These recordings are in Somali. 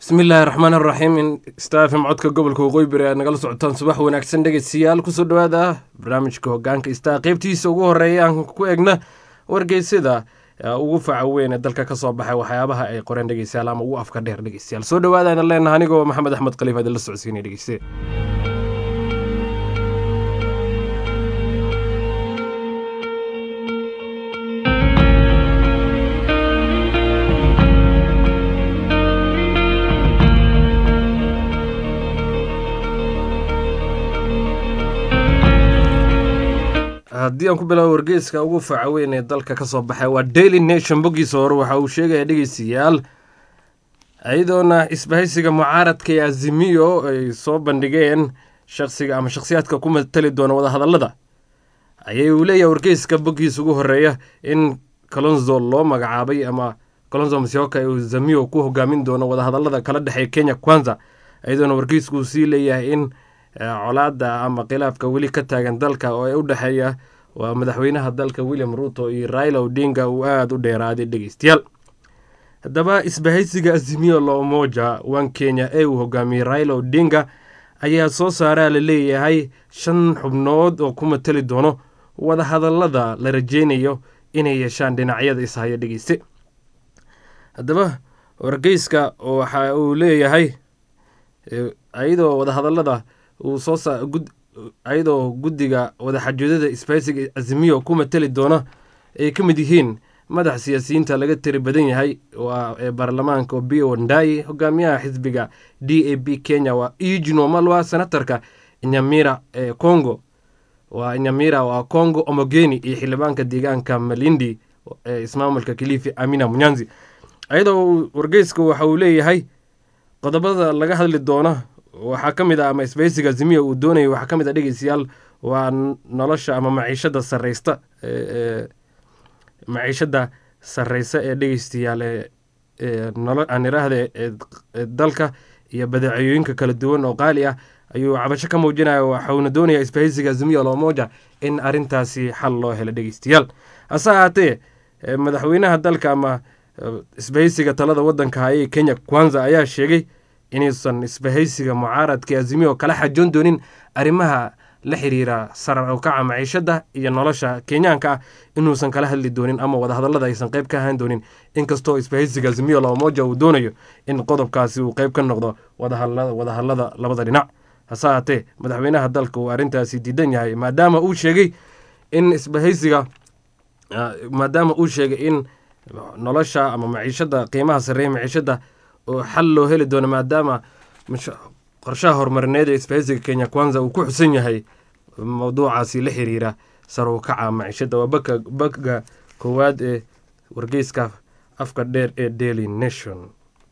bismillaahi raxmaan raxiim in staafim codka gobolka waqooyi bari aad nagala socotaan subax wanaagsan dhegeystayaal kusoo dhowaada barnaamijka hogaanka istaa qeybtiisa ugu horeeya aan ku egna wargeysada ugu faca weyn ee dalka kasoo baxay waxyaabaha ay qoreen dhegeystayaal ama ugu afka dheer dhegeystayaal soo dhowaada ayna leenaha anigoo maxamed axmed khaliif aad la socodsiinay dhegeyste haddii aan ku bilaabo wargeyska ugu faca weyn ee dalka kasoo baxay waa daily nation boggiisa hore waxa uu sheegaya dhegeystayaal iyadoona isbahaysiga mucaaradka ee azimiyo ay soo bandhigeen shaqsiga ama shakhsiyaadka ku matali doona wadahadallada ayay uu leeyahay wargeyska boggiisa ugu horeeya in colonzo loo magacaabay ama colonzo masioka uu zamiyo ku hogaamin doono wadahadallada kala dhexeeya kenya kwanza iyadoona wargeysku uu sii leeyahay in colaada ama khilaafka weli ka taagan dalka oo u dhexeeya waa madaxweynaha dalka william ruto iyo raila odinga uu aada u dheeraaday dhegeystayaal haddaba isbahaysiga azimiyo loomoja wan kenya ee uu hogaamiyey raila odinga ayaa soo saaraa la leeyahay shan xubnood oo ku matali doono wadahadallada la rajeynayo inay yeeshaan dhinacyada ishaya dhegeyste haddaba wargeyska waxa uu leeyahay iyadoo wadahadallada uu soo iyadoo guddiga wadaxajoodada isbahaysiga azimiyo ku matali doona ay ka mid yihiin madax siyaasiyiinta laga tiri badan yahay ee baarlamaanka obio wandai hogaamiyaha xisbiga d a b kenya waa eugino malwa senatarka nyamira ee congo waa nyamira waa congo omogeni iyo xildhibaanka deegaanka malindi ee ismaamulka kilifi amina munyanzi iyadoo wargeyska waxa uu leeyahay qodobada laga hadli doona waxaa ka mid ah ama isbahaysiga azimiya uu doonayay waxaa ka mid ah dhegeystayaal waa nolosha ama maciishada sareysta maciishada sareysa ee dhegeystayaal aan iraahda ee dalka iyo badeecooyinka kala duwan oo qaali ah ayuu cabasho ka muujinaya waxauna doonaya isbahaysiga azimiya loomoja in arintaasi xal loo helo dhegeystayaal hase ahaatee madaxweynaha dalka ama isbahaysiga talada wadanka hayee kenya kwanza ayaa sheegay inuusan isbahaysiga mucaaradka azimiyo kala xajoon doonin arrimaha la xiriira sarar ukaca maciishada iyo nolosha kenyaanka ah inuusan kala hadli doonin ama wadahadallada aysan qayb ka ahaan doonin inkastoo isbahaysiga azimiyo labamoja uu doonayo in qodobkaasi uu qayb ka noqdo wadahadallada labada dhinac hase ahaatee madaxweynaha dalka uu arrintaasi diidan yahay maadaama uu sheegay in isbahaysiga maadaama uu sheegay in nolosha ama maciishada qiimaha sareeya maciishada oo xal loo heli doono maadaama qorshaha horumarineed ee isbahaysiga kenya kwanza uu ku xusan yahay mawduucaasi la xiriira saruukaca maciishada waa bagga koowaad ee wargeyska afka dheer ee daily nation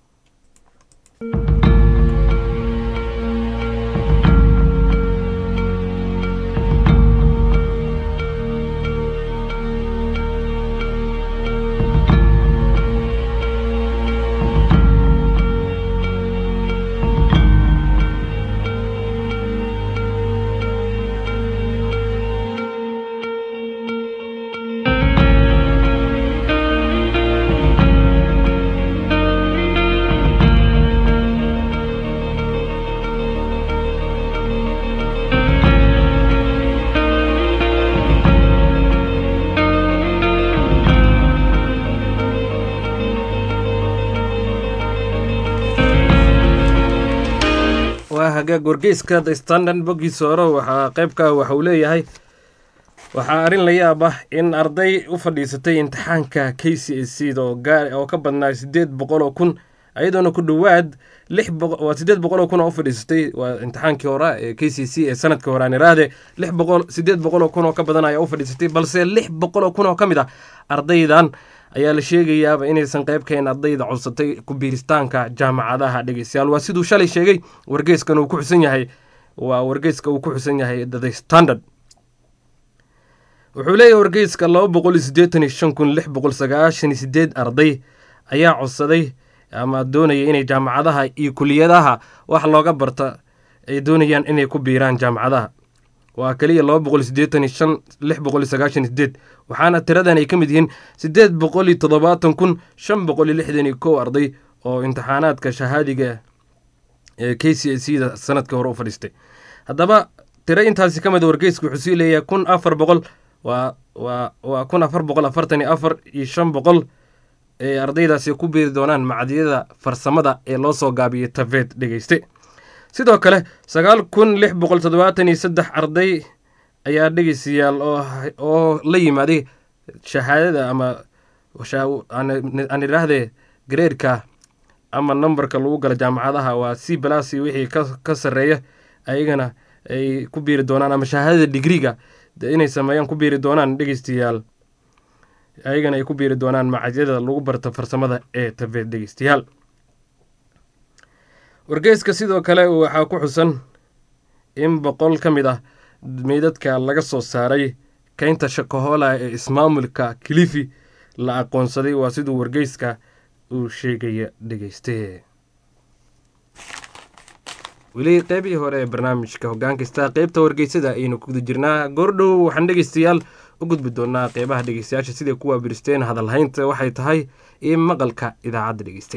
hagaag wargeyska the standard boggiisa hore waxaa qeybka waxa uu leeyahay waxaa arrin la yaab ah in arday u fadhiisatay imtixaanka k c a c da oo ka badnaa sideed boqol oo kun iyadoona ku dhowaad waa sideed boqol oo kun oo u fadhiisatay waa imtixaankii hore ee k c c ee sanadkii hore aan iraahde lix boqol sideed boqol oo kun oo ka badan ayaa u fadhiisatay balse lix boqol oo kun oo ka mid ah ardaydan ayaa la sheegayaaba inaysan qayb kahayn ardayda codsatay ku biiristaanka jaamacadaha dhegeystayaal waa siduu shalay sheegay wargeyskan uu ku xusan yahay waa wargeyska uu ku xusan yahay the standard wuxuu leeyahay wargeyska laba boqol iyo siddeetan iyo shan kun lix boqol sagaashan iyo sideed arday ayaa codsaday ama doonaya inay jaamacadaha iyo kuliyadaha wax looga barta ay doonayaan inay ku biiraan jaamacadaha waa keliya laba boqol iyo siddeetan iyo shan lix boqol iyo sagaashan iyo sideed waxaana tiradan ay ka mid yihiin siddeed boqol iyo toddobaatan kun shan boqol iyo lixdan iyo kow arday oo imtixaanaadka shahaadiga ee k c c da sanadkii hore u fadhiistay haddaba tiro intaasi ka mid wargeysku wuxuu sii leeyahay kun afar boqol waa waa waa kun afar boqol afartan iyo afar iyo shan boqol ee ardaydaasi ku biiri doonaan macdiyada farsamada ee loo soo gaabiyey tafeed dhegeyste sidoo kale sagaal kun lix boqol toddobaatan iyo saddex arday ayaa dhegeystayaal oo la yimaaday shahaadada ama aan idhaahdee gareerka ama numberka lagu gala jaamacadaha waa c balasi wixii ka sarreeya ayagana ay ku biiri doonaan ama shahaadada digriga inay sameeyaan ku biiri doonaan dhegeystayaal ayagana ay ku biiri doonaan macadyada lagu barta farsamada ee tafeed dhegeystayaal wargeyska sidoo kale waxaa ku xusan in boqol ka mid ah meydadka laga soo saaray keynta shakahola ee ismaamulka kilifi la aqoonsaday waa siduu wargeyska uu sheegaya dhegeyste weli qeybihii hore ee barnaamijka hogaankasta qeybta wargeysada ayaynu ku guda jirnaa goordhow waxaan dhegeystayaal u gudbi doonaa qeybaha dhegeystayaasha siday kuwa biristeen hadalhaynta waxay tahay iyo maqalka idaacadda dhegeyste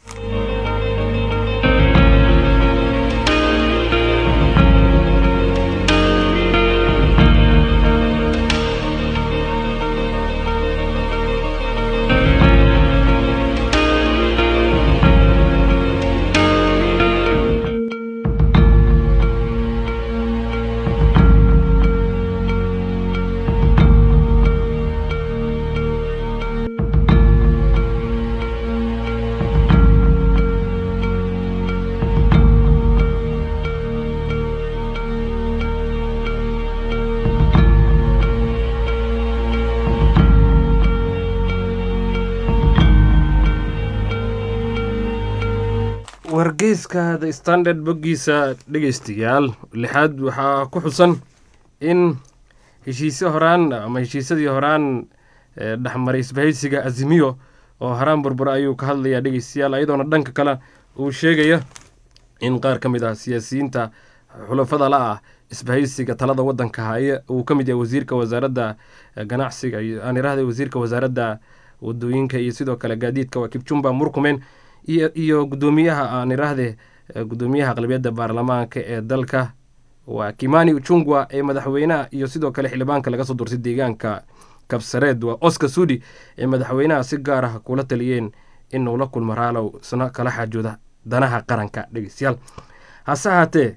wargeyska the standard boggiisa dhegeystayaal lixaad waxaa ku xusan in heshiisyo horaan ama heshiisyadii horaan dhexmaray isbahaysiga azimiyo oo horaan burbura ayuu ka hadlayaa dhegeystayaal ayadoona dhanka kale uu sheegaya in qaar ka mid ah siyaasiyiinta xulafada la ah isbahaysiga talada wadanka haye uu ka mid yahay wasiirka wasaaradda ganacsiga aan irahday wasiirka wasaaradda wadooyinka iyo sidoo kale gaadiidka waa kibjumba murkumen iyo gudoomiyaha aan irahde gudoomiyaha aqlabiyadda baarlamaanka ee dalka waa kimani uchungwa ee madaxweynaha iyo sidoo kale xildhibaanka laga soo dursay deegaanka kabsareed waa oscar sudi ee madaxweynaha si gaar ah kula taliyeen inuu la kulmo raalow isna kala xaajooda danaha qaranka dhegeystayaal hase ahaatee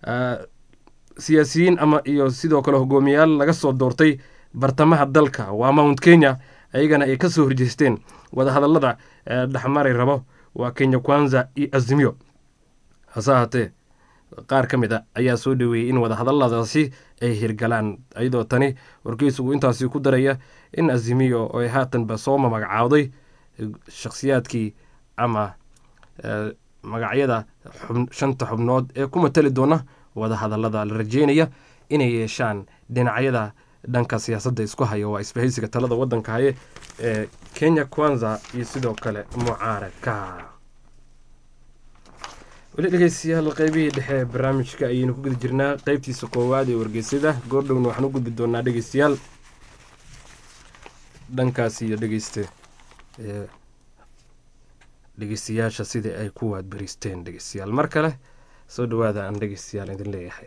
siyaasiyiin ama iyo sidoo kale hogaamiyayaal laga soo doortay bartamaha dalka waa mount kenya ayagana ay kasoo horjeesteen wadahadalada dhexmari rabo waa kenya kwanza iyo azimiyo hase ahaatee qaar ka mid a ayaa soo dhaweeyey in wadahadaladaasi ay hirgalaan iyadoo tani wargeysugu intaasi ku daraya in azimiyo oo ay haatanba soo magacaawday shakhsiyaadkii ama magacyada shanta xubnood ee ku matali doona wadahadalada la rajeynaya inay yeeshaan dhinacyada dhanka siyaasadda isku hayo waa isbahaysiga talada wadanka haye ee kenya kwanza iyo sidoo kale mucaaradka weli dhegeystayaal qeybihii dhexe ee barnaamijka ayaynu ku guda jirnaa qeybtiisa koowaad ee wargeysada goordhowna waxaan u gudbi doonaa dhegeystayaal dhankaas iyo dhegeyste dhegeystayaasha sidai ay ku waadbaristeen dhegeystayaal mar kale soo dhawaada aan dhegeystayaal idin leeyahay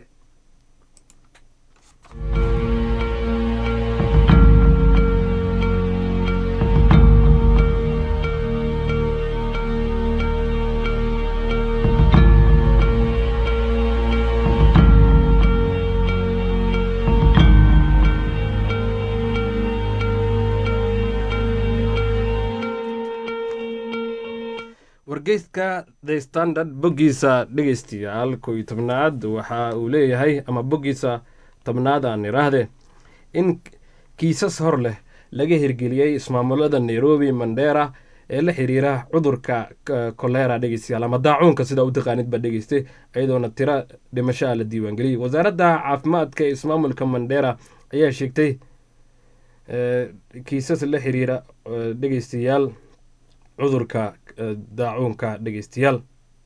wargeyska the standard boggiisa dhegeystayaal koo iyo tobnaad waxa uu leeyahay ama boggiisa tobnaad aan iraahde in kiisas hor leh laga hirgeliyey ismaamulada nairobi mandera ee la xiriira cudurka kolera dhegeystayaal ama daacuunka sidaa u taqaanid baa dhegeystay iyadoona tiro dhimashaa la diiwaangeliyey wasaaradda caafimaadka ee ismaamulka mandera ayaa sheegtay kiisas la xiriira dhegeystayaal cudurka daacuunka dhegeystayaal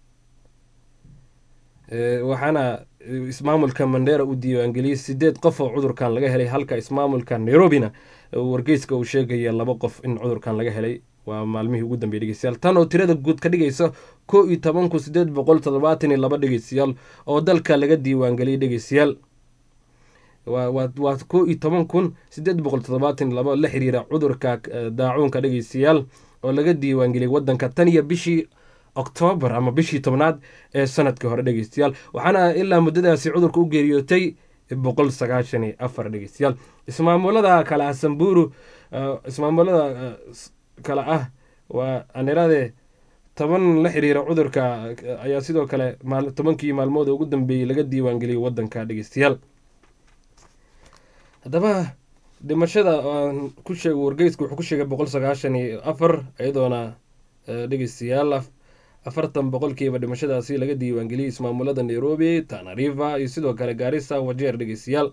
waxaana ismaamulka mandera uu diiwaangeliyey sideed qof oo cudurkan laga helay halka ismaamulka nairobina wargeyska uu sheegaya laba qof in cudurkan laga helay waa maalmihii ugu dambeeyey dhegeystayaal tan oo tirada guud ka dhigaysa koo iyo toban kun sideed boqol toddobaatan iyo laba dhegeystayaal oo dalka laga diiwaangeliyay dhegeystayaal waa koo iyo toban kun sideed boqol toddobaatan iyo laba la xiriira cudurka daacuunka dhegeystayaal oo laga diiwaangeliyay wadanka tan iyo bishii oktoobar ama bishii tobnaad ee sanadkii hore dhegeystayaal waxaana ilaa muddadaasi cudurka u geeriyootay boqol sagaashan iyo afar dhegeystayaal ismaamulada kale ah samburu ismaamulada kale ah waa anirade toban la xiriira cudurka ayaa sidoo kale tobankii maalmood ugu dambeeyey laga diiwaangeliyay wadanka dhegeystayaal haddaba dhimashada aan ku sheego wargeysku wuxuu ku sheegay boqol sagaashan iyo afar iyadoona dhegeystayaal afartan boqolkiiba dhimashadaasi laga diiwaangeliyey ismaamulada nairobi tanariva iyo sidoo kale gaarisa wajeer dhegeystayaal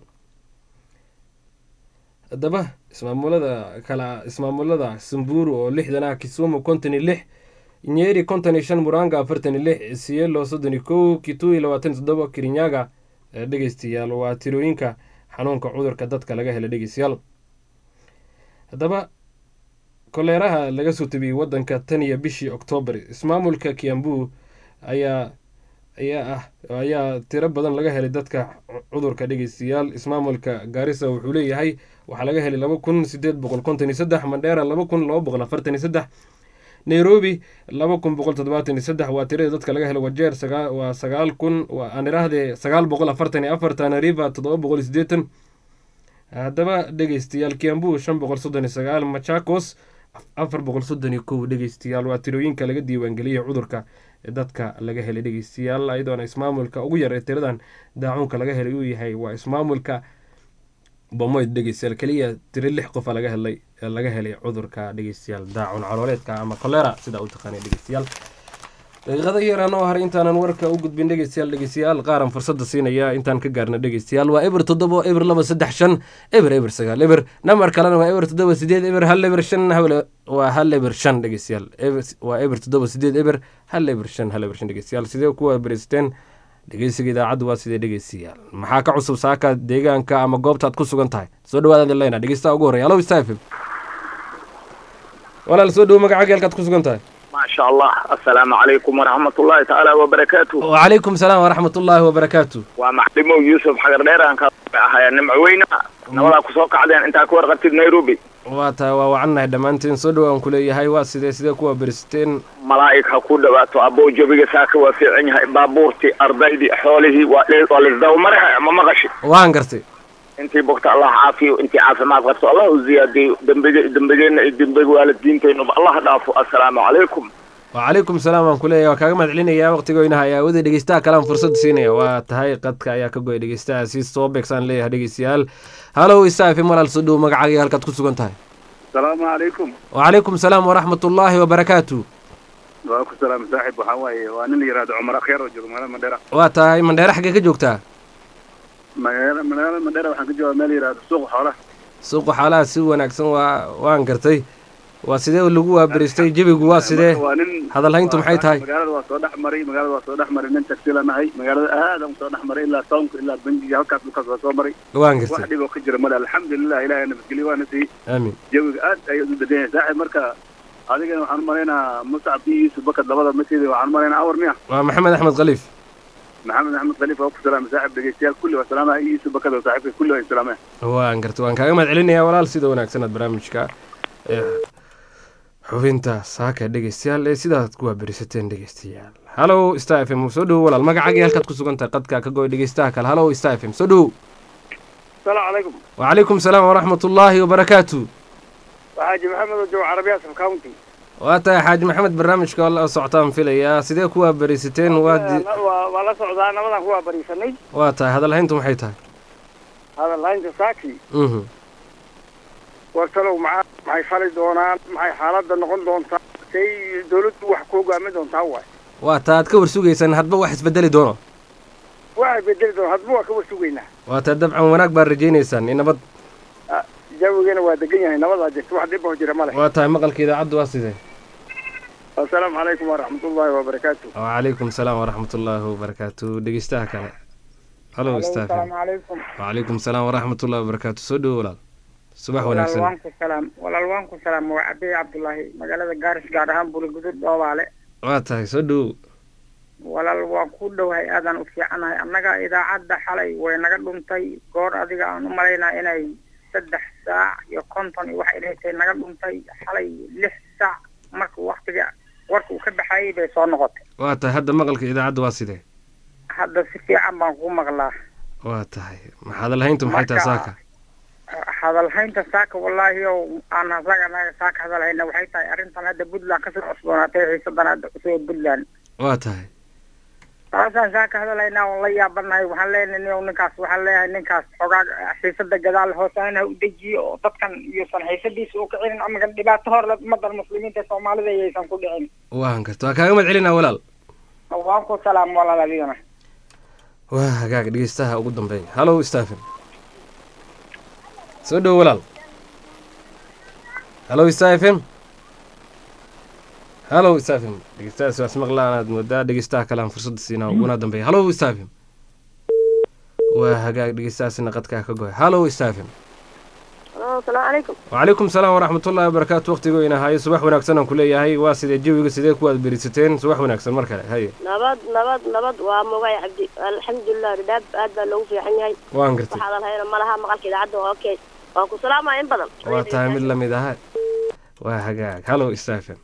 haddaba ismaamulada kala ismaamulada samburu oo lixdan ah kisumu konton iyo lix nyeri konton iyo shan muranga afartan iyo lix sielo soddon iyo kow kitui labaatan iyo toddoba kirinyaga dhegeystayaal waa tirooyinka xanuunka cudurka dadka laga helay dhegeystayaal haddaba koleeraha laga soo tabiyey wadanka tan iyo bishii oktoobar ismaamulka kiambu ayaa ayaa ah ayaa tiro badan laga helay dadka cudurka dhegeystayaal ismaamulka gaarisa wuxuu leeyahay waxaa laga helay laba kun sideed boqol konton iyo saddex mandheera laba kun laba boqol afartan iyo saddex nairobi laba kun boqol toddobaatan iyo saddex waa tirada dadka laga helay wajeer waa sagaal kun aan iraahdee sagaal boqol afartan iyo afar tanariva toddoba boqol iyo siddeetan haddaba dhegeystayaal kiambu shan boqol soddon iyo sagaal machakos afar boqol soddon iyo kow dhegeystayaal waa tirooyinka laga diiwaangeliyay cudurka dadka laga helay dhegeystayaal ayadoona ismaamulka ugu yar ee tiradan daacuunka laga helay uu yahay waa ismaamulka bomoyd dhegeystayaal keliya tiro lix qofa laga helay laga helay cudurka dhegeystayaal daacun calooleedka ama kolera sidaa u taqaanay dhegeystayaal daqiiqada yaraan oo haray intaanan warka u gudbin dhegeystayaal dhegeystayaal qaaran fursadda siinaya intaan ka gaarna dhegeystayaal waa eber toddobo eber laba saddex shan eber eber sagaal eber nambar kalena waa eber toddoba sideed eber hal eber shan waa hal eber shan dhegeystayaal waa eber toddoba sideed eber hal eber shan hal eber shan dhegeystayaal sidee kuwa bereysteen dhegeysiga idaacaddu waa sidee dhegeystayaal maxaa ka cusub saaka deegaanka ama goobtaad ku sugan tahay soo dhawaada leyna dhegeystaha ugu horreya alow stafim walaal soo dhowo magacaaga halkaad ku sugan tahay maasha allah assalaamu calaykum waraxmat ullahi tacaala wabarakaatu wacalaykum salaam waraxmat ullaahi wabarakaatu waa maclimow yuusuf xagar dheer aan ka ahaya nimco weyna nabadaa kusoo kacdeen intaa ka warqabtid nairobi waa tahay waa wacannahay dhammaanteen soo dhowaan ku leeyahay waa sidee sidee kuwa beristeen malaa'ig ha ku dhawaato abbow jabiga saaka waa fiican yahay baabuurtii ardaydii xoolihii waa waa laisdawmare ma maqashi waan gartay intii bogta allah caafiyo intii caafimaad qabto allah u ziyaadiyo dembige dembigeenna iyo dembiga waalidiinteenuba allah dhaafo assalaamu calaykum wacalaykum salaam waan ku leeyahay waa kaaga mahad celinayaa waqtigoynaha ayaa awooday dhegeystaha kalean fursad siinaya waa tahay qadka ayaa ka goya dhegeystahaasi soo beegsaan leeyahay dhegeystayaal halow isaafim walaal soo dhow magacaaga halkaad ku sugan tahay asalaamu calaykum wacalaykum salaam waraxmat ullaahi wabarakaatu waa ku salaam saaxib waxaa waaye waa nin la yihahdo cumar akhyaar oo joogo magaalada mandheera waa tahay mandheere xaggee ka joogtaa magaala magaalada mandheera waxaan ka joogaa meel yihahdo suuqa xoolaha suuqa xoolaha si wanaagsan waa waan gartay waa sidee lagu waaberistay jebigu waa sidee waa nin hadalhayntu maxay tahay magaalada waa soo dhex maray magaalada waa soo dhex maray nin tagsila nahay magaalada aadaan usoo dhex maray ilaa townka ilaa bangiga halkaas dhulkaas waa soo maray waan wax gartay dhib oo ka jira male alxamdulilah ilahay nabadgelyo waana siiyey aamin jawiga aad ayuu u degan yahay saaxib marka adigana waxaan umalaynaa muscab iyo yuusuf bakad labada masjid waxaan umalaynaa awar miya waa maxamed axmed khaliif maxamed axmed khaliif waa ku salaamay saaxib dhegeystayaal kulli waa salaamaha iyo yuusuf bakad oo saaxiibka kulli waa salaameen waan gartay waan kaaga mahad celinayaa walaal sida wanaagsan aad barnaamijka ee xubinta saaka dhegeystayaal ee sidaad ku waaberisateen dhegeystayaal halow star f m soo dhowo walaal magacaagii halkaad ku sugan tahay qadka ka goy dhegeystaha kale halow star f m soo dhowo asalaamu calaykum wacalaykum salaam waraxmat ullaahi wabarakaatu waxaaji maxamed oo joogo carabiya sub county waa tahay xaaji maxamed barnaamijka waa la socotaan filayaa sidee ku waaberisateen waa di- waa waa la socdaa nabadaan ku waabariisanay waa tahay hadalhayntu maxay tahay hadal laynta saaki mhm wartalow maxaa maxay fali doonaan maxay xaaladda noqon doontaa say dawladdu wax ku hogaamin doontaa waay waa taa aad ka warsugaysaan hadba wax isbedeli doono waxay bedeli doona hadba waa ka warsugaynaa waa taa dabcan wanaag baad rajaynaysaan in nabad jawigeena waa degan yahay nabadaa jirta wax dhib oo jira male waa tahay maqalka idaacaddu waa sidee assalaamu calaykum waraxmatullaahi wabarakaatu wacalaykum salaam waraxmat ullaahi wabarakaatu dhegeystaha kale halow staff asalaamu calaykum wacalaykum salaam waraxmat ullahi wabarakaatu soo dhowo walaal subax walaal wanaagsan waan ku salaam walaal waan ku salaam waa cabdi cabdullaahi magaalada gaaris gaar ahaan buligudud dhoobaale waa tahay soo dhowow walaal waan ku dhowahay aadaan u fiicanahay annaga idaacadda xalay way naga dhuntay goor adiga aan u malaynaa inay saddex saac iyo konton iyo waxay dhahatay naga dhuntay xalay lix saac marka waktiga warka uu ka baxayay bay soo noqotay waa tahay hadda maqalka idaacadda waa sidee hadda si fiican baan ku maqlaa waa tahay maxaad lahayntu maxay tahay Marka- saaka hadalhaynta saaka wallaahi oo aan asaga naga saaka hadalhayna waxay tahay arrintan hadda puntland kasoo cusboonaatay xiisadan hadda cusub puntland waa tahay taasaan saaka hadalhaynaa oon la yaabanahay waxaan leenahay nin ninkaas waxaan leeyahay ninkaas xogaa xiisada gadaal hoosaan ha u dejiyo oo dadkan iyosan xiisadiisa u kicinin amagan dhibaato hor ummadan muslimiinta soomaalida iyaysan ku dhicin waan karta waa kaaga mad celinaa walaal waan ku salaam walaal adigana waa hagaag dhegeystaha ugu dambeeya hallow stephen soo dhowo walaal hallow stephen hallow stephen dhegeystahaas waa ismaqlaan aad moodaa dhegeystaha kale aan fursadda siinaa uguna dambeeya hallow stephen waa hagaag dhegeystahaasina qadkaa ka goy hallow stephen Halo, asalaamu calaykum. wcalaykum salaam waraxmatullaahi wabarakaatu waqtigo inahayo subax wanaagsan aan ku leeyahay waa sidee jawiga sidee kuwaad berisateen subax wanaagsan mar kale haye Nabad, nabad, nabad waa mogay cabdi. Alxamdulilah, dhadhaab aad baa loogu fiican yahay. waan gartay Waxaad alhayna ma laha maqalka idaacadda waa okay. Waan ku salaamaya in badan. waa tahay mid lamid aha waa hagaag hallow stephen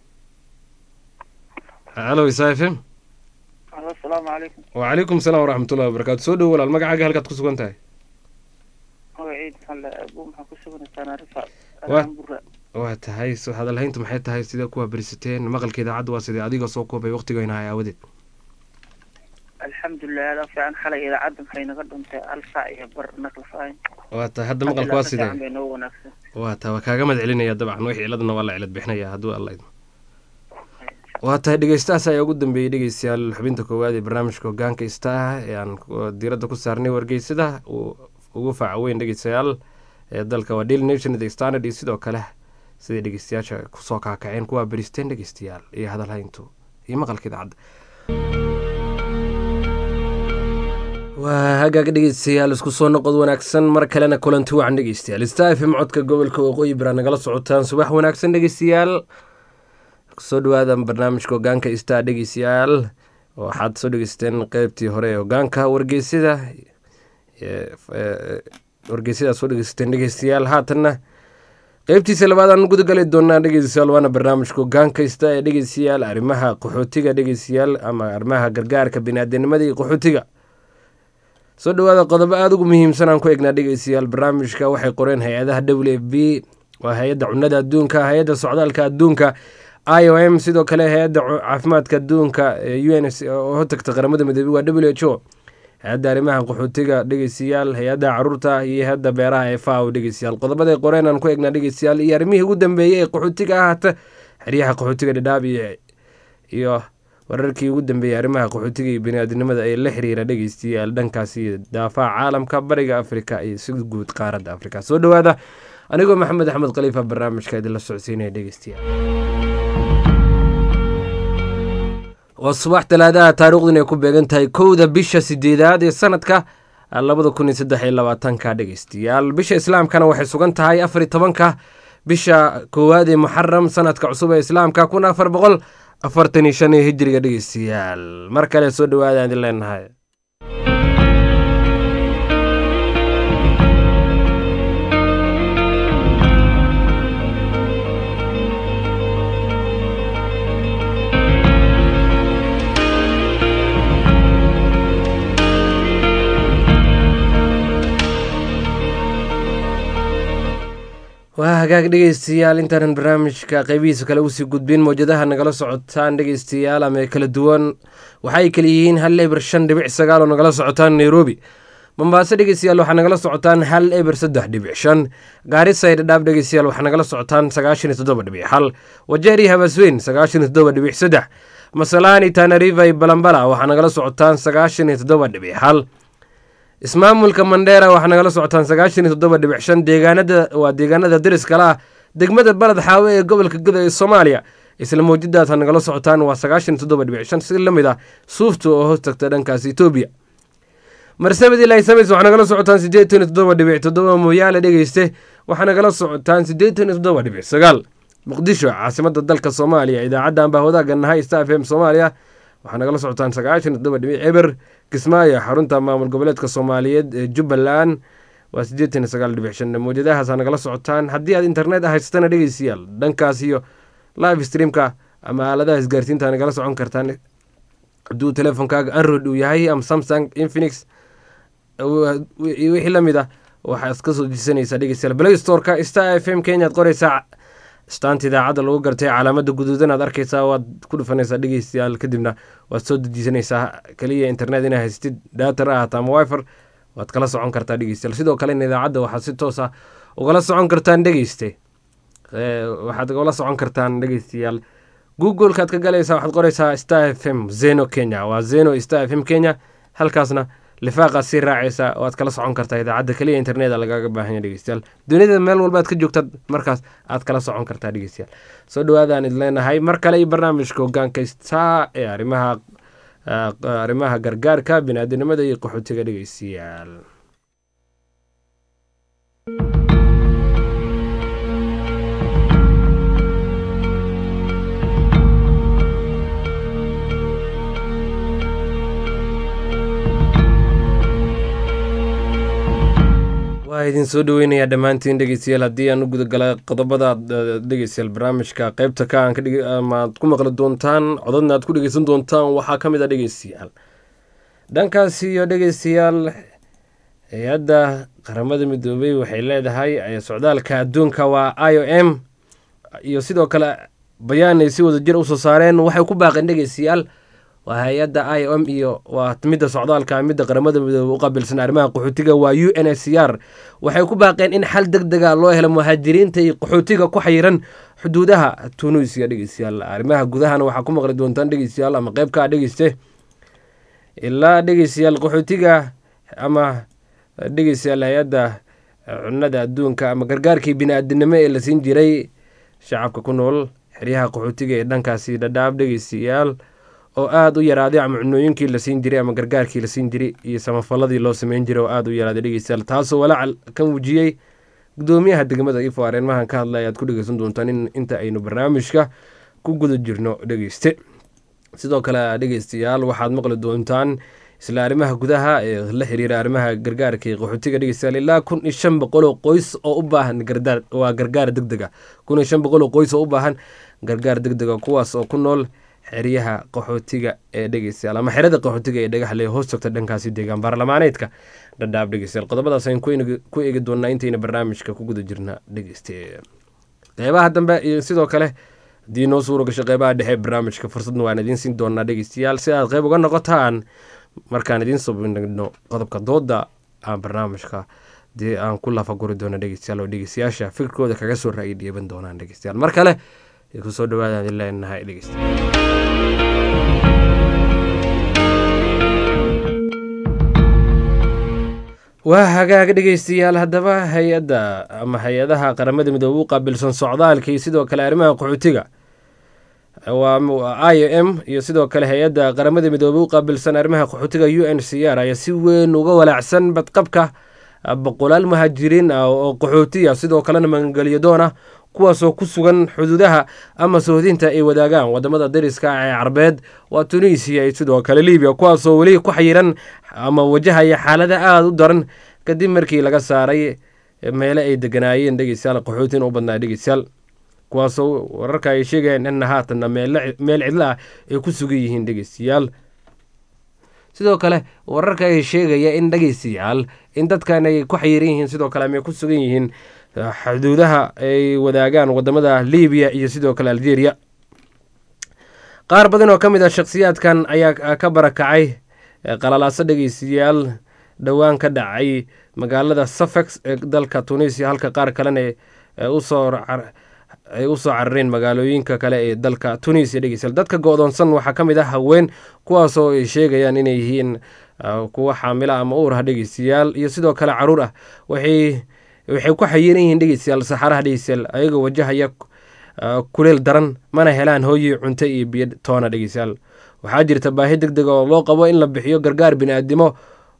hallow stephen asalaamu calaykum wcalaykum salaam waraxmatullahi wabarakaatu soo dhowo walaal magacaaga halkaad ku sugan tahay magaciid xalle abu maxaa ku suganaysaa naarifa Waa- waa tahay so hadalhayntu maxay tahay sidee kuwaa berisateen maqalka idaacadda waa sidee adiga soo koobay waqtigo inahay aawadeed alxamdulilah aada fiican xalay idaacadda maxay naga dhuntay hal saac iyo bar naqlafayn waa tahay hadda maqalka waa sidee bay noo wanaagsan waa tahay waa kaaga mad celinaya dabcan wixii ciladna waa la cilad bixinaya hadduu alla idmo waa tahay dhegeystahaas ayaa ugu dambeeyey dhegeystayaal xubinta koowaad ee barnaamijka hogaanka ista ah ee aan ku- diiradda ku saarnay wargeysada uu ugu faaca weyn dhegeystayaal ee dalka waa daily nation the standard iyo sidoo kale siday dhegeystayaasha kusoo kaakaceen kuwaa beristeen dhegeystayaal iyo hadalhayntu iyo maqalka idaacadda waa hagaag dhegeystayaal isku soo noqod wanaagsan mar kalena kulanti wacan dhegeystayaal star fm codka gobolka waqooyi bira nagala socotaan subax wanaagsan dhegeystayaal kusoo dhawaada barnaamijka hogaanka star dhegeystayaal waxaad soo dhegeysteen qeybtii hore ee hogaanka wargeysida ee, ee, wargeysida soo dhegeysateen dhegeystayaal haatanna qeybtiisa labaad aan gudagali doonaa dhegeystayaal waana barnaamijka hogaanka star ee dhegeystayaal arrimaha qaxootiga dhegeystayaal ama arrimaha gargaarka biniaadanimada iyo qaxootiga soo dhawaada qodobo aada ugu muhiimsan aan ku egnaa dhegeystayaal barnaamijka waxay qoreen hay-adaha w f b waa hay-adda cunada adduunka hay-adda socdaalka adduunka i o m sidoo kale hay-adda cu- caafimaadka adduunka ee u n s oo hortagta qaramada midoobey waa w h o hay-adda arrimaha qaxootiga dhegeystayaal hay-adda caruurta iyo hay-adda beeraha ee fao dhegeystayaal qodobaday qoreen aan ku egnaa dhegeystayaal iyo arrimihii ugu dambeeyey ee qaxootiga ahaata xeryaha qaxootiga dhadhaab iyo iyo wararkii ugu dambeeyey arrimaha qaxootiga iyo biniaadinimada ee la xiriira dhegeystayaal dhankaasi iyo daafaha caalamka bariga afrika iyo si guud qaaradda afrika soo dhawaada anigoo maxamed axmed khaliifa barnaamijka idinla socodsiinaya dhegeystayaal waa subax talaadaha taariikhdun ay ku beegan tahay kowda bisha sideedaad ee sanadka labada kun iyo saddex iyo labaatanka dhegeystayaal bisha islaamkana waxay sugan tahay afar iyo tobanka bisha koowaad ee muxaram sanadka cusub ee islaamka kun afar boqol afartan iyo shan iyo hijiriga dhegeystayaal mar kale soo dhawaada idin leenahay waa hagaag dhegeystayaal intaanan barnaamijka qeybihiisa kale usii gudbin mowjadaha nagala socotaan dhegeystayaal ama ee kala duwan waxay kala yihiin hal eber shan dhibic sagaal oo nagala socotaan nairobi mombaaso dhegeystayaal waxaa nagala socotaan hal eber saddex dhibic shan gaarisa iyo dhadhaab dhegeystayaal waxaa nagala socotaan sagaashan iyo toddoba dhibic hal wajeer iyo habasweyn sagaashan iyo toddoba dhibic saddex masalaani tanariva iyo balambala waxaa nagala socotaan sagaashan iyo toddoba dhibic hal ismaamulka mandheera waxaa nagala socotaan sagaashan iyo toddoba dhibic shan deegaanada waa deegaanada deriskala ah degmada baled xaawe ee gobolka guda ee soomaaliya isla mawjadaas ha nagala socotaan waa sagaashan iyo toddoba dhibic shan si la mid ah suufta oo hoos tagta dhankaas etoobiya marsabad ilaa samays waxaa nagala socotaan siddeetan iyo toddoba dhibic toddoba mooyaale dhegeyste waxaa nagala socotaan siddeetan iyo toddoba dhibic sagaal muqdisho caasimada dalka soomaaliya idaacaddan baa wadaaga nahay star f m soomaaliya waxaa nagala socotaan sagaashan iyo toddoba dhibic eber kismaayo xarunta maamul goboleedka soomaaliyeed ee jubbaland waa siddeetan iyo sagaal dhibic shan mawjadahaasaa nagala socotaan haddii aad internet haysatana dhegeystayaal dhankaas iyo live streamka ama aaladaha isgaarsiinta nagala socon kartaan hadduu teleefonkaaga android uu yahay ama samsung infinix iyo wixii la mid ah waxaa iska soo jisanaysaa dhegeystayaal play storeka star f m kenya ad qoreysaa staanta idaacadda lagu gartay calaamada guduudan aad arkeysaa waad ku dhufanaysaa dhegeystayaal kadibna waad soo dejisanaysaa kaliya internet inaa haystid daatar ahata ama wifer waad kala socon kartaa dhegeystayaal sidoo kalena idaacadda waxaad si toos ah ugala socon kartaan dhegeyste waxaad ugala socon kartaan dhegeystayaal googlekaad ka galaysaa waxaad qoreysaa star f m zeno kenya waa zeno star f m kenya halkaasna lifaaqaad sii raacaysa oo aad kala socon kartaa idaacadda keliya interneta lagaaga baahanya dhegeystayaal dunida meel walbaad ka joogtad markaas aad kala socon kartaa dhegeystayaal soo dhawaadaan id leenahay mar kale iyo barnaamijka hogaanka star ee arrimaha arrimaha gargaarka biniaadanimada iyo qaxootiga dhegeystayaal waa idin soo dhaweynayaa dhammaantiin dhegeystayaal haddii aan u gudagala qodobada dhegeystayaal barnaamijka qeybta ka amaad ku maqli doontaan codadna aad ku dhegeysan doontaan waxaa ka mid a dhegeystayaal dhankaas iyo dhegeystayaal hay-adda qaramada midoobey waxay leedahay socdaalka adduunka waa i o m iyo sidoo kale bayaan ay si wada jir usoo saareen waxay ku baaqeen dhegeystayaal waa hay-adda i o m iyo waa midda socdaalka midda qaramada midoobe u qaabilsan arrimaha qaxootiga waa u n s c r waxay ku baaqeen in xal deg dega loo helo muhaajiriinta iyo qaxootiga ku xayiran xuduudaha tunisia dhegeystayaal arrimaha gudahana waxaa ku maqli doontaan dhegeystayaal ama qeybkaa dhegeyste ilaa dhegeystayaal qaxootiga ama dhegeystayaal hay-adda cunada adduunka ama gargaarkii bini-aadinimo ee la siin jiray shacabka ku nool xeryaha qaxootiga ee dhankaasi dhadhaab dhegeystayaal oo aada u yaraaday ama cunooyinkii la siin jiray ama gargaarkii la siin jiray iyo samafaladii loo sameyn jiray oo aada u yaraaday dhegeystayaal taasoo walaacal ka muujiyey gudoomiyaha degmada ifo arrimahan ka hadlay ayaad ku dhegeysan doontaan in inta aynu barnaamijka ku guda jirno dhegeyste sidoo kale dhegeystayaal waxaad maqli doontaan isla arrimaha gudaha ee la xiriira arrimaha gargaarka iyo qaxootiga dhegeystayaal ilaa kun iyo shan boqol oo qoys oo u baahan gardaar waa gargaar deg dega kun iyo shan boqol oo qoys oo u baahan gargaar deg dega kuwaas oo ku nool xeryaha qaxootiga ee dhegeystayaal ama xerada qaxootiga ee dhagaxle hoos togta dhankaasi deegaan baarlamaaneedka dhadhaab dhegeystayaal qodobadaas aynu ku eegi doonaa intayna barnaamijka ku guda jirna dhegeyste qeybaha dambe iyo sidoo kale haddii noo suura gasho qeybaha dhexe barnaamijka fursadna waan idiin siin doonaa dhegeystayaal si aad qeyb uga noqotaan markaan idiin soo bandhigno qodobka dooda aan barnaamijka dee aan ku lafaguri doono dhegeystayaal oo dhegeystayaasha fikirkooda kaga soo ra'yi dhiiban doonaan dhegeystayaal mar kale kusoo dhawaadaan idin leenahay dhegeystayaal waa hagaag dhegeystayaal haddaba hay-adda ama hay-adaha qaramada midoobe u qaabilsan socdaalkii sidoo kale arrimaha qaxootiga waa i o m iyo sidoo kale hay-adda qaramada midoobe u qaabilsan arrimaha qaxootiga u n c r ayaa si weyn uga walaacsan badqabka boqolaal muhaajiriin ah oo qaxootiya sidoo kalena magangelyo doon ah kuwaasoo ku sugan xuduudaha ama sohdinta ay wadaagaan wadamada dariska ee carbeed waa tunisiya iyo sidoo kale libiya kuwaasoo weli ku xayiran ama wajahaya xaalada aada u daran kadib markii laga saaray meele ay deganaayeen dhegeystayaal qaxootin u badnaa dhegeystayaal kuwaasoo wararka ay sheegayaan inna haatanna meel cidlo ah ay ku sugan yihiin dhegeystayaal sidoo kale wararka ay sheegaya in dhegeystayaal in dadkan ay ku xayiran yihiin sidoo kale ama ay ku sugan yihiin xuduudaha ay wadaagaan wadamada libiya iyo sidoo kale algeria qaar badan oo ka mid ah shakhsiyaadkan ayaa ka barakacay qalalaaso dhegeystayaal dhowaan ka dhacay magaalada sufex ee dalka tunisia halka qaar kalena usoo ay usoo carareen magaalooyinka kale ee dalka tunisia dhegeystayaal dadka go-doonsan waxaa ka mid ah haween kuwaasoo ay sheegayaan inay yihiin kuwa xaamila ama uurha dhegeystayaal iyo sidoo kale caruur ah waxay waxay ku xayiran yihiin dhegeystayaal saxaraha dhegeystayaal ayagoo wajahaya kuleel daran mana helaan hooyi cunto iyo biyo toona dhegeystayaal waxaa jirta baahi deg deg oo loo qabo in la bixiyo gargaar bini-aadimo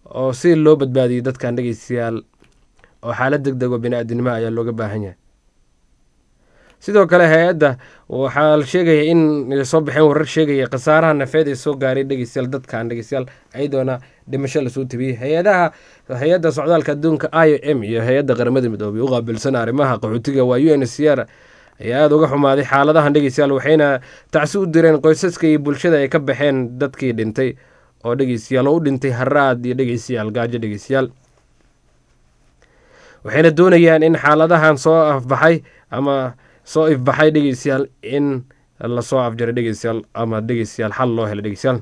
oo si loo badbaadiyo dadkan dhegeystayaal oo xaalad deg deg oo bini-aadinimo ayaa looga baahan yahay sidoo kale hay-adda waxaa la sheegaya in soo baxeen warar sheegaya khasaaraha nafeed ee soo gaaray dhegeystayaal dadkan dhegeystayaal ayadoona dhimasho lasoo tabiyey hay-adaha hay-adda socdaalka adduunka i o m iyo hay-adda qaramada midoobay u qaabilsan arrimaha qaxootiga waa u n c r ayaa aada uga xumaaday xaaladahan dhegeystayaal waxayna tacsi u direen qoysaska iyo bulshada ay ka baxeen dadkii dhintay oo dhegeystayaal oo u dhintay haraad iyo dhegeystayaal gaajo dhegeystayaal waxayna doonayaan in xaaladahan soo afbaxay ama soo ifbaxay dhegeystayaal in lasoo afjaray dhegeystayaal ama dhegeystayaal xal loo helo dhegeystayaal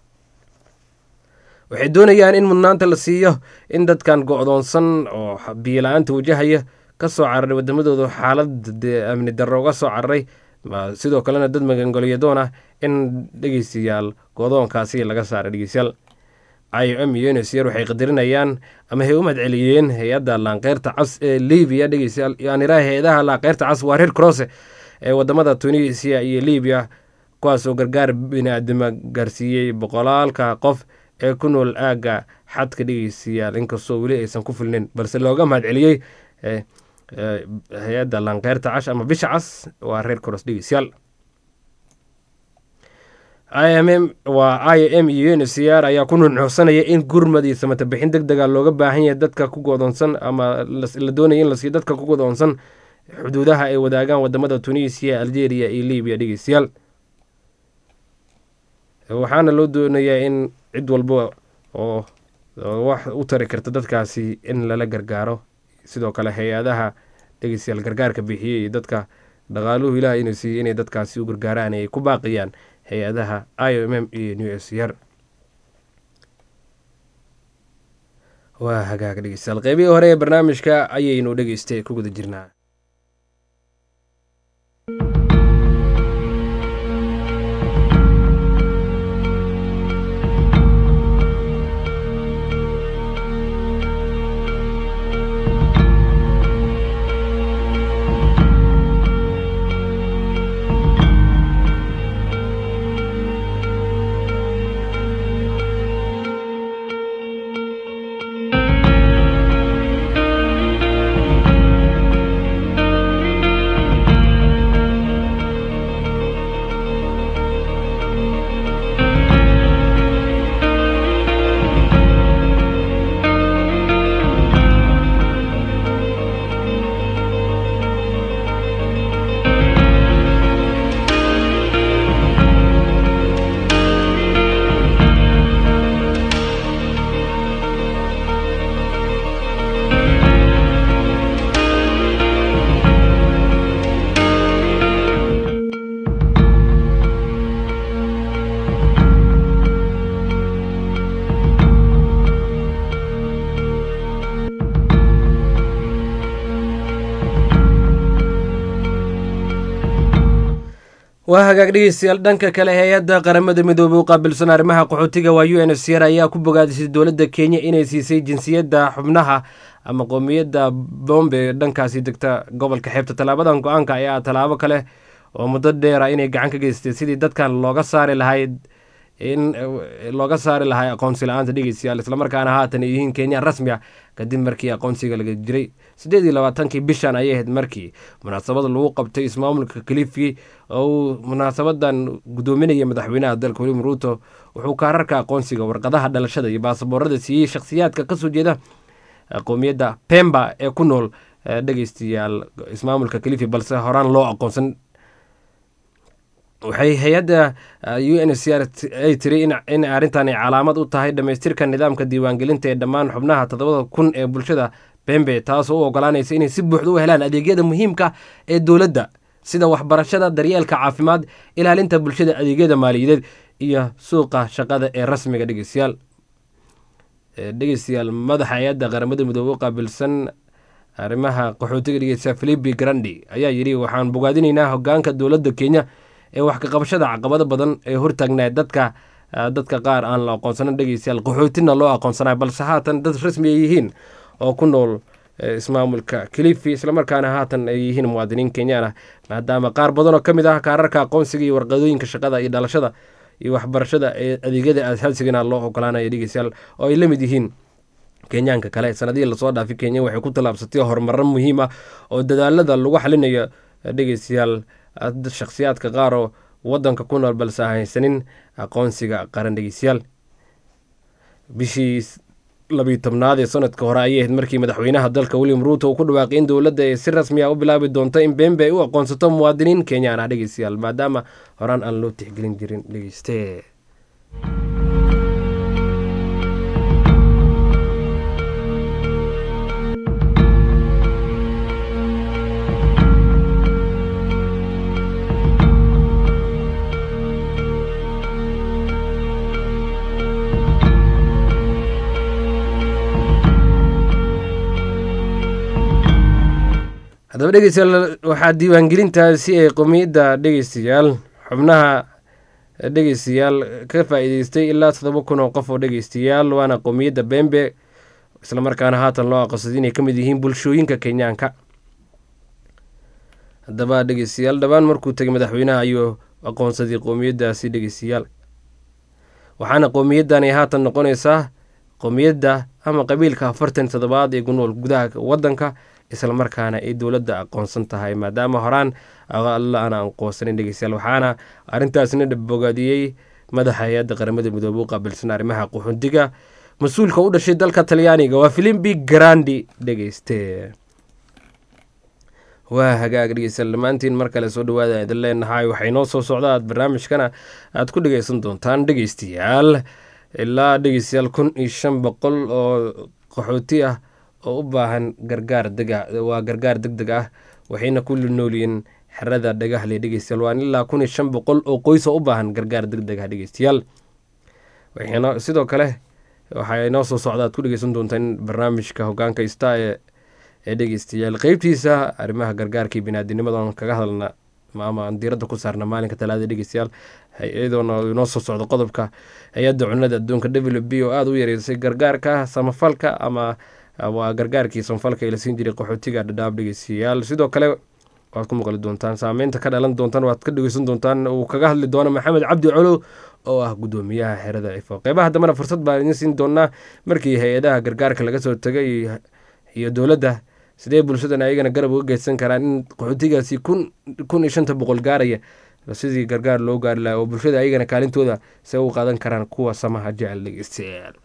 waxay doonayaan in mudnaanta la siiyo in dadkan go-doonsan oo biyo-la-aanta wajahaya ka soo cararay wadamadooda xaalad amni darro uga soo cararay sidoo kalena dad magangolyadoon ah in dhegeystayaal go-doonkaasi laga saaray dhegeystayaal i o m iyo unsr waxay qadarinayaan ama hay u mahadceliyeen hay-adda laanqeyrta cas ee libiya dhegeystayaal yaaniraha hay-adaha laanqeyrta cas waa reer crosse ee wadamada tunisia iyo libiya kuwaasoo gargaar bini-aadimo gaarsiiyey boqolaalka qof ee ku nool aagga xadka dhegeystayaal inkastoo weli aysan ku filnin balse looga mahadceliyey hay-adda laanqeyrta cash ama bisha cas waa reer cross dhegeystayaal i m m waa i m iyo n c r ayaa ku nunuxsanaya in gurmad iyo samata bixin deg dega looga baahan yahay dadka ku godoonsan ama la doonaya in la siiyo dadka ku godoonsan xuduudaha ay wadaagaan wadamada tunisia algeria iyo libiya dhegeystayaal waxaana loo doonayaa in cid walba oo wax u tari karta dadkaasi in lala gargaaro sidoo kale hay-adaha dhegeystayaal gargaarka bixiyey iyo dadka dhaqaaluhu ilaah inuu siiyey inay dadkaasi u gargaaraan ay ku baaqiyaan hay-adaha i o m m iyo new s r waa hagaag dhegeystayaal qeybihii hore ee barnaamijka ayaynu dhegeystay ku guda jirnaa waa hagaag dhegeystayaal dhanka kale hay-adda qaramada midoobey u qaabilsan arrimaha qaxootiga waa u n s r ayaa ku bogaadisay dowladda kenya inay siisay jinsiyadda xubnaha ama qoomiyadda bombe dhankaasi degta gobolka xeebta tallaabadan go-aanka ayaa tallaabo kale oo muddo dheera inay gacan ka geystay sidii dadkan looga saari lahayd in looga saari lahay aqoonsi la-aanta dhegeystayaal islamarkaana haatan ay yihiin kenya rasmi ah kadib markii aqoonsiga laga jiray siddeed iyo labaatankii bishan ayay ahayd markii munaasabad lagu qabtay ismaamulka kalifi oo uu munaasabadan guddoominaya madaxweynaha dalka william ruuto wuxuu kaararka aqoonsiga warqadaha dhalashada iyo baasaboorada siiyey shakhsiyaadka kasoo jeeda qoomiyadda pemba ee ku nool dhegeystayaal ismaamulka kalifi balse horaan loo aqoonsan waxay hay-adda u n c r ay tiri in arrintan ay calaamad u tahay dhammaystirka nidaamka diiwaangelinta ee dhammaan xubnaha toddobada kun ee bulshada bembe taasoo u ogolaanaysa inay si buuxda u helaan adeegyada muhiimka ee dowladda sida waxbarashada daryeelka caafimaad ilaalinta bulshada adeegyada maaliyadeed iyo suuqa shaqada ee rasmiga dhegeystayaal dhegeystayaal madaxa hay-adda qaramada midoobey u qaabilsan arrimaha qaxootiga dhegeysta philipi grandi ayaa yidhi waxaan bogaadinaynaa hogaanka dowladda kenya ee wax ka qabashada caqabado badan ee hortaagnaa dadka dadka qaar aan la aqoonsanan dhegeystayaal qaxootina loo aqoonsanayo balse haatan dad rasmi ay yihiin oo ku nool ismaamulka kalifi islamarkaana haatan ay yihiin muwaadiniin kenyaan ah maadaama qaar badan oo ka mid ah kaararka aqoonsiga iyo warqadooyinka shaqada iyo dhalashada iyo waxbarashada ee adeegyada aasasigana loo ogolaanaya dhegeystayaal oo ay la mid yihiin kenyaanka kale sanadihii lasoo dhaafay kenya waxay ku tallaabsatay horumaro muhiim ah oo dadaalada lagu xalinayo dhegeystayaal shakhsiyaadka qaar oo wadanka ku nool balse aan haysanin aqoonsiga qaran dhegeystayaal bishii labiyi tobnaad ee sanadka hore ayay ahayd markii madaxweynaha dalka william ruuto uu ku dhawaaqay in dowladda ay si rasmi ah u bilaabi doonto in bembe ay u aqoonsato muwaadiniin kenyaan ah dhegeystayaal maadaama horaan aan loo tixgelin jirin dhegeyste haddaba dhegeystayaal waxaa diiwaangelintaasi ay qomiyadda dhegeystayaal xubnaha dhegeystayaal ka faa-iideystay ilaa toddoba kun oo qof oo dhegeystayaal waana qowmiyadda bembe islamarkaana haatan loo aqoonsaday inay ka mid yihiin bulshooyinka kenyaanka haddaba dhegeystayaal dhowaan markuu tegay madaxweynaha ayuu aqoonsaday qowmiyaddaasi dhegeystayaal waxaana qowmiyaddan ay haatan noqonaysaa qowmiyadda ama qabiilka afartan toddobaad ee ku nool gudaha wadanka islamarkaana ay dowladda aqoonsan tahay maadaama horaan alla aan aqoonsanin dhegeystayaal waxaana arrintaasna dhabogaadiyey madaxa hay-adda qaramada midoobe u qaabilsan arrimaha quxundiga mas-uulka u dhashay dalka talyaaniga waa filimbi grandi dhegeyste waa hagaag dhegeystayaal dhammaantiin mar kale soo dhawaada idin leenahay waxay noo soo socda aad barnaamijkana aad ku dhegeysan doontaan dhegeystayaal ilaa dhegeystayaal kun iyo shan boqol oo qaxooti ah oo u baahan gargaar dega waa gargaar deg deg ah waxayna ku noolyihiin xerada dhagahle dhegeystayaal waan ilaa kun iyo shan boqol oo qoys oo u baahan gargaar deg deg ah dhegeystayaal waxayna sidoo kale waxay noo soo socda aad ku dhegeysan doontaan barnaamijka hogaanka ista ee ee dhegeystayaal qeybtiisa arrimaha gargaarka iyo binaadinimada oon kaga hadalna ama aan diiradda ku saarna maalinka talaada dhegeystayaal iyadoona inoo soo socdo qodobka hay-adda cunada adduunka w b oo aada u yareysay gargaarka samafalka ama waa gargaarkii samafalka ee la siin jiray qaxootiga dhadhaab dhegeystayaal sidoo kale waad ku maqli doontaan saameynta ka dhalan doontaan waad ka dhegeysan doontaan uu kaga hadli doono maxamed cabdi colow oo ah gudoomiyaha xerada ifo qeybaha dambena fursad baan idiin siin doonaa markii hay-adaha gargaarka laga soo tegay iyo dowladda sidee bulshadan ayagana garab uga geysan karaan in qaxootigaasi kun kun iyo shanta boqol gaaraya sidii gargaar loo gaari laha oo bulshada ayagana kaalintooda se u qaadan karaan kuwa samaha jecel dhegeystayaal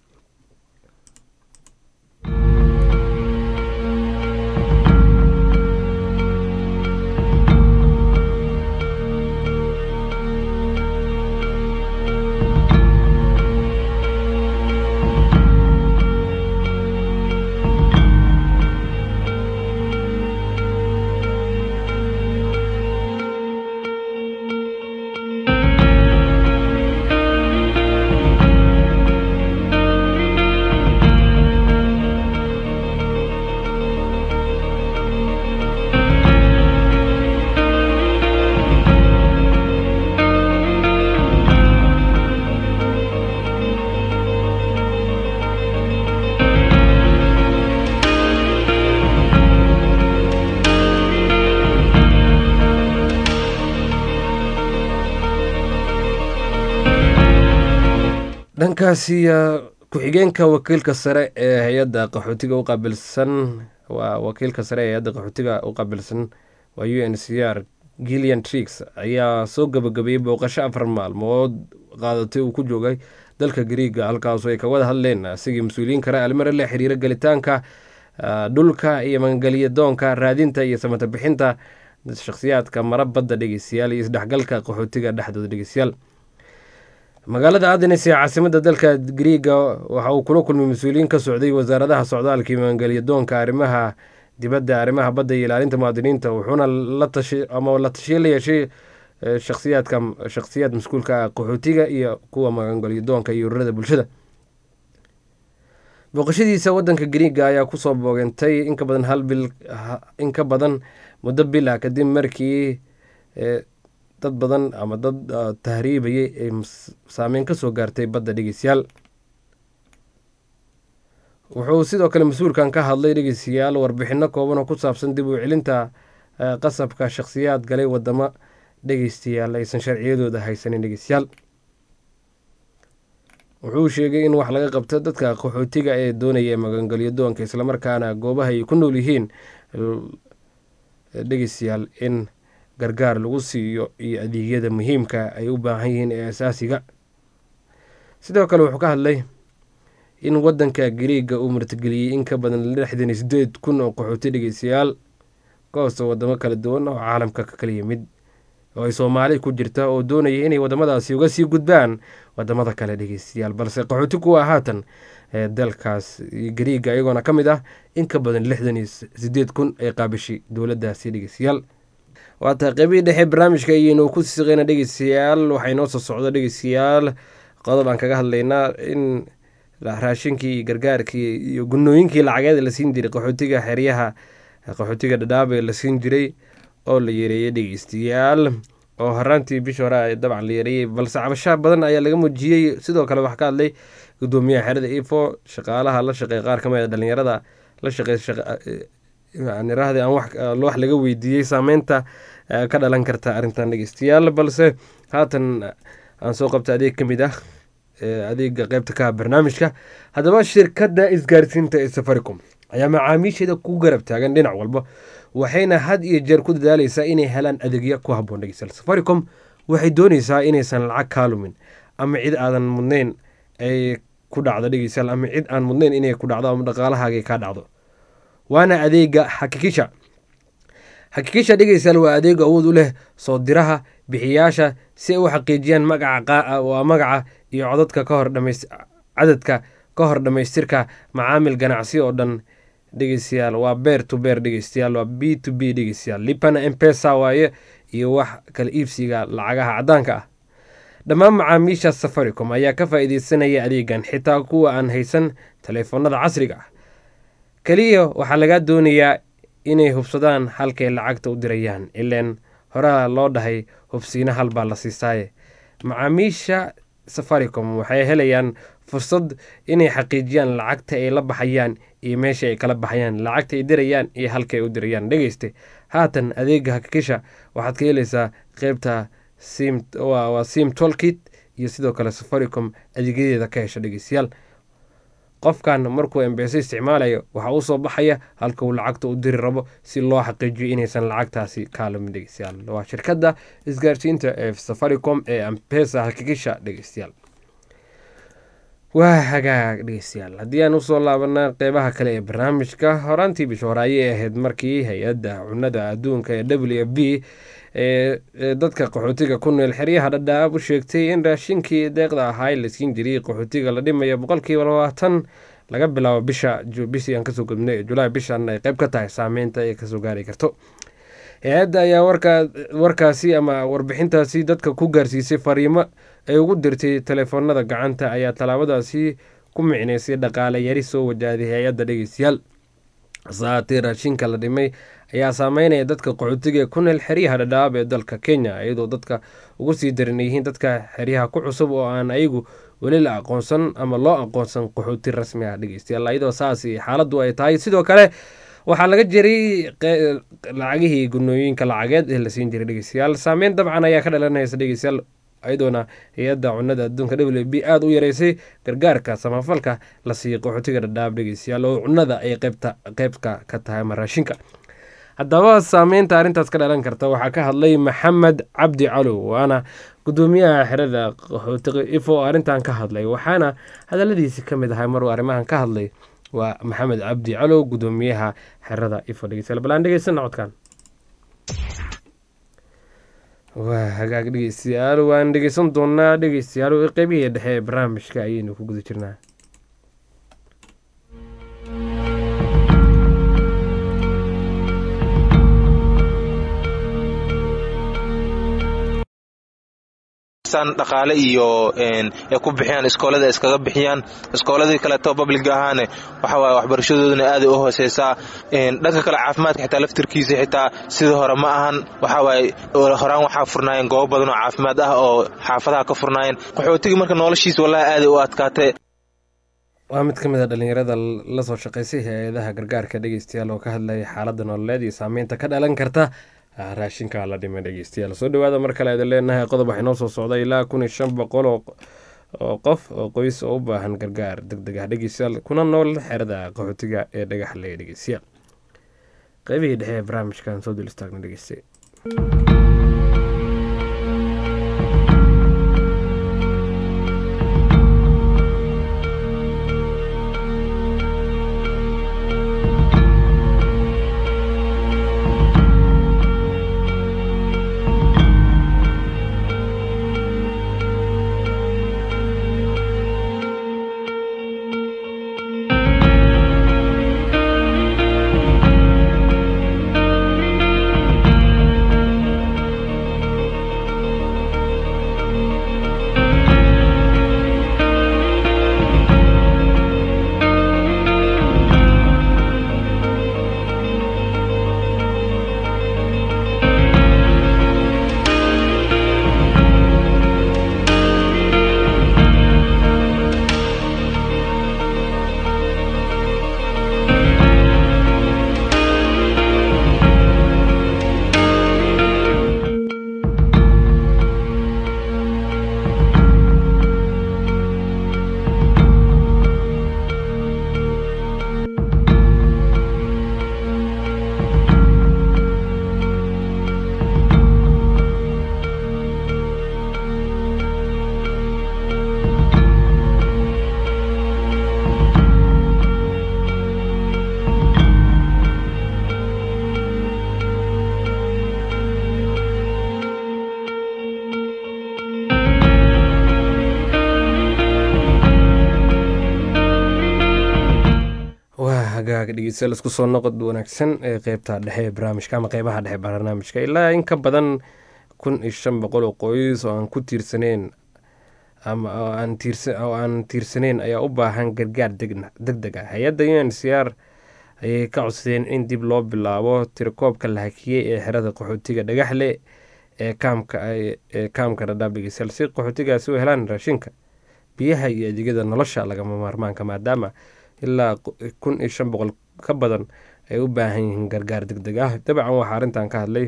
dhankaasi ku-xigeenka wakiilka sare ee hay-adda qaxootiga u qaabilsan waa wakiilka sare ee hay-adda qaxootiga u qaabilsan waa u n c r gillian trix ayaa soo gabagabeeyey booqasho afar maalmood qaadatay uu ku joogay dalka gariiga halkaasu ay ka wada hadleen asigii mas-uuliyiin kale almare la xiriira gelitaanka dhulka iyo magangelya doonka raadinta iyo samata bixinta shakhsiyaadka mara badda dhegeystayaal iyo isdhexgalka qaxootiga dhexdooda dhegeystayaal magaalada adenes ee caasimada dalka griiga waxa uu kula kulmay mas-uuliyiin ka socday wasaaradaha socdaalka iyo magangelya doonka arrimaha dibadda arrimaha badda iyo ilaalinta muwaadiniinta wuxuuna la tashi ama la tashiye la yeeshay shakhsiyaadka shakhsiyaad mas-uulka ah qaxootiga iyo kuwa magangelya doonka iyo ururada bulshada booqashadiisa wadanka griiga ayaa kusoo boogentay inka badan hal bil in ka badan muddo bil ah kadib markii dad badan ama dad tahriibayay ay saameyn ka soo gaartay badda dhegeystayaal wuxuu sidoo kale mas-uulkan ka hadlay dhegeystayaal warbixino kooban oo ku saabsan dib u celinta qasabka shakhsiyaad galay wadamo dhegeystayaal aysan sharciyadooda haysanin dhegeystayaal wuxuu sheegay in wax laga qabto dadka qaxootiga ee doonaya magangelyo doonka islamarkaana goobaha ay ku nool yihiin dhegeystayaal in gargaar lagu siiyo iyo adeegyada muhiimka ay u baahan yihiin ee asaasiga sidoo kale wuxuu ka hadlay in wadanka gariiga uu martigeliyey in ka badan lixdan iyo sideed kun oo qaxooti dhegeystayaal ka hoosta wadamo kala duwan oo caalamka ka kala yimid oo ay soomaali ku jirta oo doonaya inay wadamadaasi uga sii gudbaan wadamada kale dhegeystayaal balse qaxooti kuwa haatan ee dalkaas gariiga iyagoona ka mid ah in ka badan lixdan iyo sideed kun ay qaabishay dowladaasi dhegeystayaal waata qeybihii dhexe barnaamijka ayaynu ku siqeyna dhegeystayaal waxay noo soo socdo dhegeystayaal qodob aan kaga hadlaynaa in raashinkii gargaarkii iyo gunooyinkii lacageed la siin jiray qaxootiga xeryaha qaxootiga dhadhaabee la siin jiray oo la yareeyay dhegeystayaal oo horaantii bishii hore dabcan la yareeyey balse cabashaa badan ayaa laga muujiyey sidoo kale waxaa ka hadlay gudoomiyaha xerada ifo shaqaalaha la shaqeey qaar ka mid a dhalinyarada la shaqey nirahdi aan wax laga weydiiyey saameynta ka dhalan karta arrintan dhegeystayaal balse haatan aan soo qabta adeeg ka mid ah adeega qeybta ka barnaamijka haddaba shirkadda isgaarsiinta ee safaricom ayaa macaamiisheeda ku garab taagan dhinac walba waxayna had iyo jeer ku dadaaleysaa inay helaan adeegya ku haboon dhegeystayaal safaricom waxay dooneysaa inaysan lacag kaalumin ama cid aadan mudnayn ay ku dhacdo dhegeystayaal ama cid aan mudnayn inay ku dhacdo ama dhaqaalahaagay kaa dhacdo waana adeega xakikisha xakikisha dhegeystayaal waa adeeg awood u leh soo diraha bixiyaasha si ay u xaqiijiyaan magaca waa magaca iyo codadka ka hor dhamays cadadka ka hor dhammaystirka macaamil ganacsi oo dhan dhegeystayaal waa beer to beer dhegeystayaal waa b to b dhegeystayaal lipana empesa waaye iyo wax kala iibsiga lacagaha caddaanka ah dhammaan macaamiisha safaricom ayaa ka faa-iideysanaya adeegan xitaa kuwa aan haysan taleefanada casriga ah keliya waxaa lagaa doonayaa inay hubsadaan halkay lacagta u dirayaan ileen horaa loo dhahay hubsiina halbaa la siisaaye macaamiisha safaricom waxay helayaan fursad inay xaqiijiyaan lacagta ay la baxayaan iyo meesha ay kala baxayaan lacagta ay dirayaan iyo halka ay u dirayaan dhegeyste haatan adeega hakikisha waxaad ka helaysaa qeybta sim waa sim tolkit iyo sidoo kale safaricom adeegyadeeda ka hesha dhegeystayaal qofkan markuu embese isticmaalayo waxaa u soo baxaya halka uu lacagta u diri rabo si loo xaqiijiyo inaysan lacagtaasi kaalumin dhegeystayaal waa shirkadda isgaarsiinta ee safaricom ee ampesa hakikisha dhegeystayaal waa hagaag dhegeystayaal haddii aan usoo laabana qeybaha kale ee barnaamijka horaantii bisha hore ayay ahayd markii hay-adda cunada adduunka ee w f b ee dadka qaxootiga ku nool xeryaha dhadhaab u sheegtay in raashinkii deeqda ahaa la siin jiray qaxootiga la dhimaya boqolkiiba labaatan laga bilaabo bisha bishii aan kasoo gudbnay julaay bishan ay qeyb ka tahay saameynta ay kasoo gaari karto hay-adda ayaa warkaasi ama warbixintaasi dadka ku gaarsiisay fariimo ay ugu dirtay teleefoonada gacanta ayaa tallaabadaasi ku micnaysay dhaqaale yari soo wajahday hay-adda dhegeystayaal saatee raashinka la dhimay ayaa saameynaya dadka qaxootiga ee ku neel xeryaha dhadhaab ee dalka kenya iyadoo dadka ugu sii daran yihiin dadka xeryaha ku cusub oo aan ayagu weli la aqoonsan ama loo aqoonsan qaxooti rasmi ah dhegeystayaal iyadoo saas xaaladdu ay tahay sidoo kale waxaa laga jiray lacagihii gunooyinka lacageed ee la siin jiray dhegeystayaal saameyn dabcan ayaa ka dhalanaysa dhegeystayaal iyadoona hay-adda cunada adduunka w b aada u yareysay gargaarka samafalka la siiyey qaxootiga dhadhaab dhegeystayaal oo cunada ay qeybta qeybka ka tahay ama raashinka haddaba saameynta arrintaas ka dhalan karta waxaa ka hadlay maxamed cabdi calow waana gudoomiyaha xerada qaxootiga ifo arrintan ka hadlay waxaana hadaladiisi ka mid ahay maruu arrimahan ka hadlay waa maxamed cabdi calow gudoomiyaha xerada ifo dhegeystayaal balaan dhegeysana codkan waa hagaag dhegeystayaal waan dhegeysan doonaa dhegeystayaal qeybihii dhexe ee barnaamijka ayaynu ku guda jirnaa dhaqaale iyo ay ku bixiyaan iskoolada iskaga bixiyaan iskooladii kaleeto public ahaane waxawaaye waxbarashadooduna aaday u hooseysaa dhanka kale caafimaadka xitaa laftirkiisa xitaa sidii hore ma ahan waxawaaye horaan waxaa furnaayeen goobo badan oo caafimaad ah oo xaafadaha ka furnaayeen qaxootigii marka noloshiisa wallahi aaday u adkaatay waa mid ka mid a dhalinyarada lasoo shaqaysay hay-adaha gargaarka dhegeystayaal oo ka hadlaya xaaladda nololeed iyo saameynta ka dhalan karta raashinka la dhimay dhegeystayaal soo dhawaada mar kale idin leenahay qodob waxay noo soo socda ilaa kun iyo shan boqol oo oo qof oo qoys oo u baahan gargaar deg deg ah dhegeystayaal kuna nool xerada qaxootiga ee dhagaxle dhegeystayaal qeybihii dhexe ee barnaamijkan soo dul istaagna dhegeyste waa hagaaga dhegeystayaal isku soo noqod wanaagsan ee qeybta dhexe ee barnaamijka ama qeybaha dhexe barnaamijka ilaa in ka badan kun iyo shan boqol oo qoys oo aan ku tiirsaneyn ama oo aan tiirsa oo aan tiirsaneyn ayaa u baahan gargaar deg deg ah hay-adda un c r ayay ka codsadeen in dib loo bilaabo tirakoobka la hakiyey ee xerada qaxootiga dhagaxle ee kaamka ee kaamka dhadhaab dhegeystayaal si qaxootigaasi u helaan raashinka biyaha iyo adeegyada nolosha lagama maarmaanka maadaama ilaa kun iyo shan boqol ka badan ay u baahan yihiin gargaar deg deg ah dabcan waxaa arrintan ka hadlay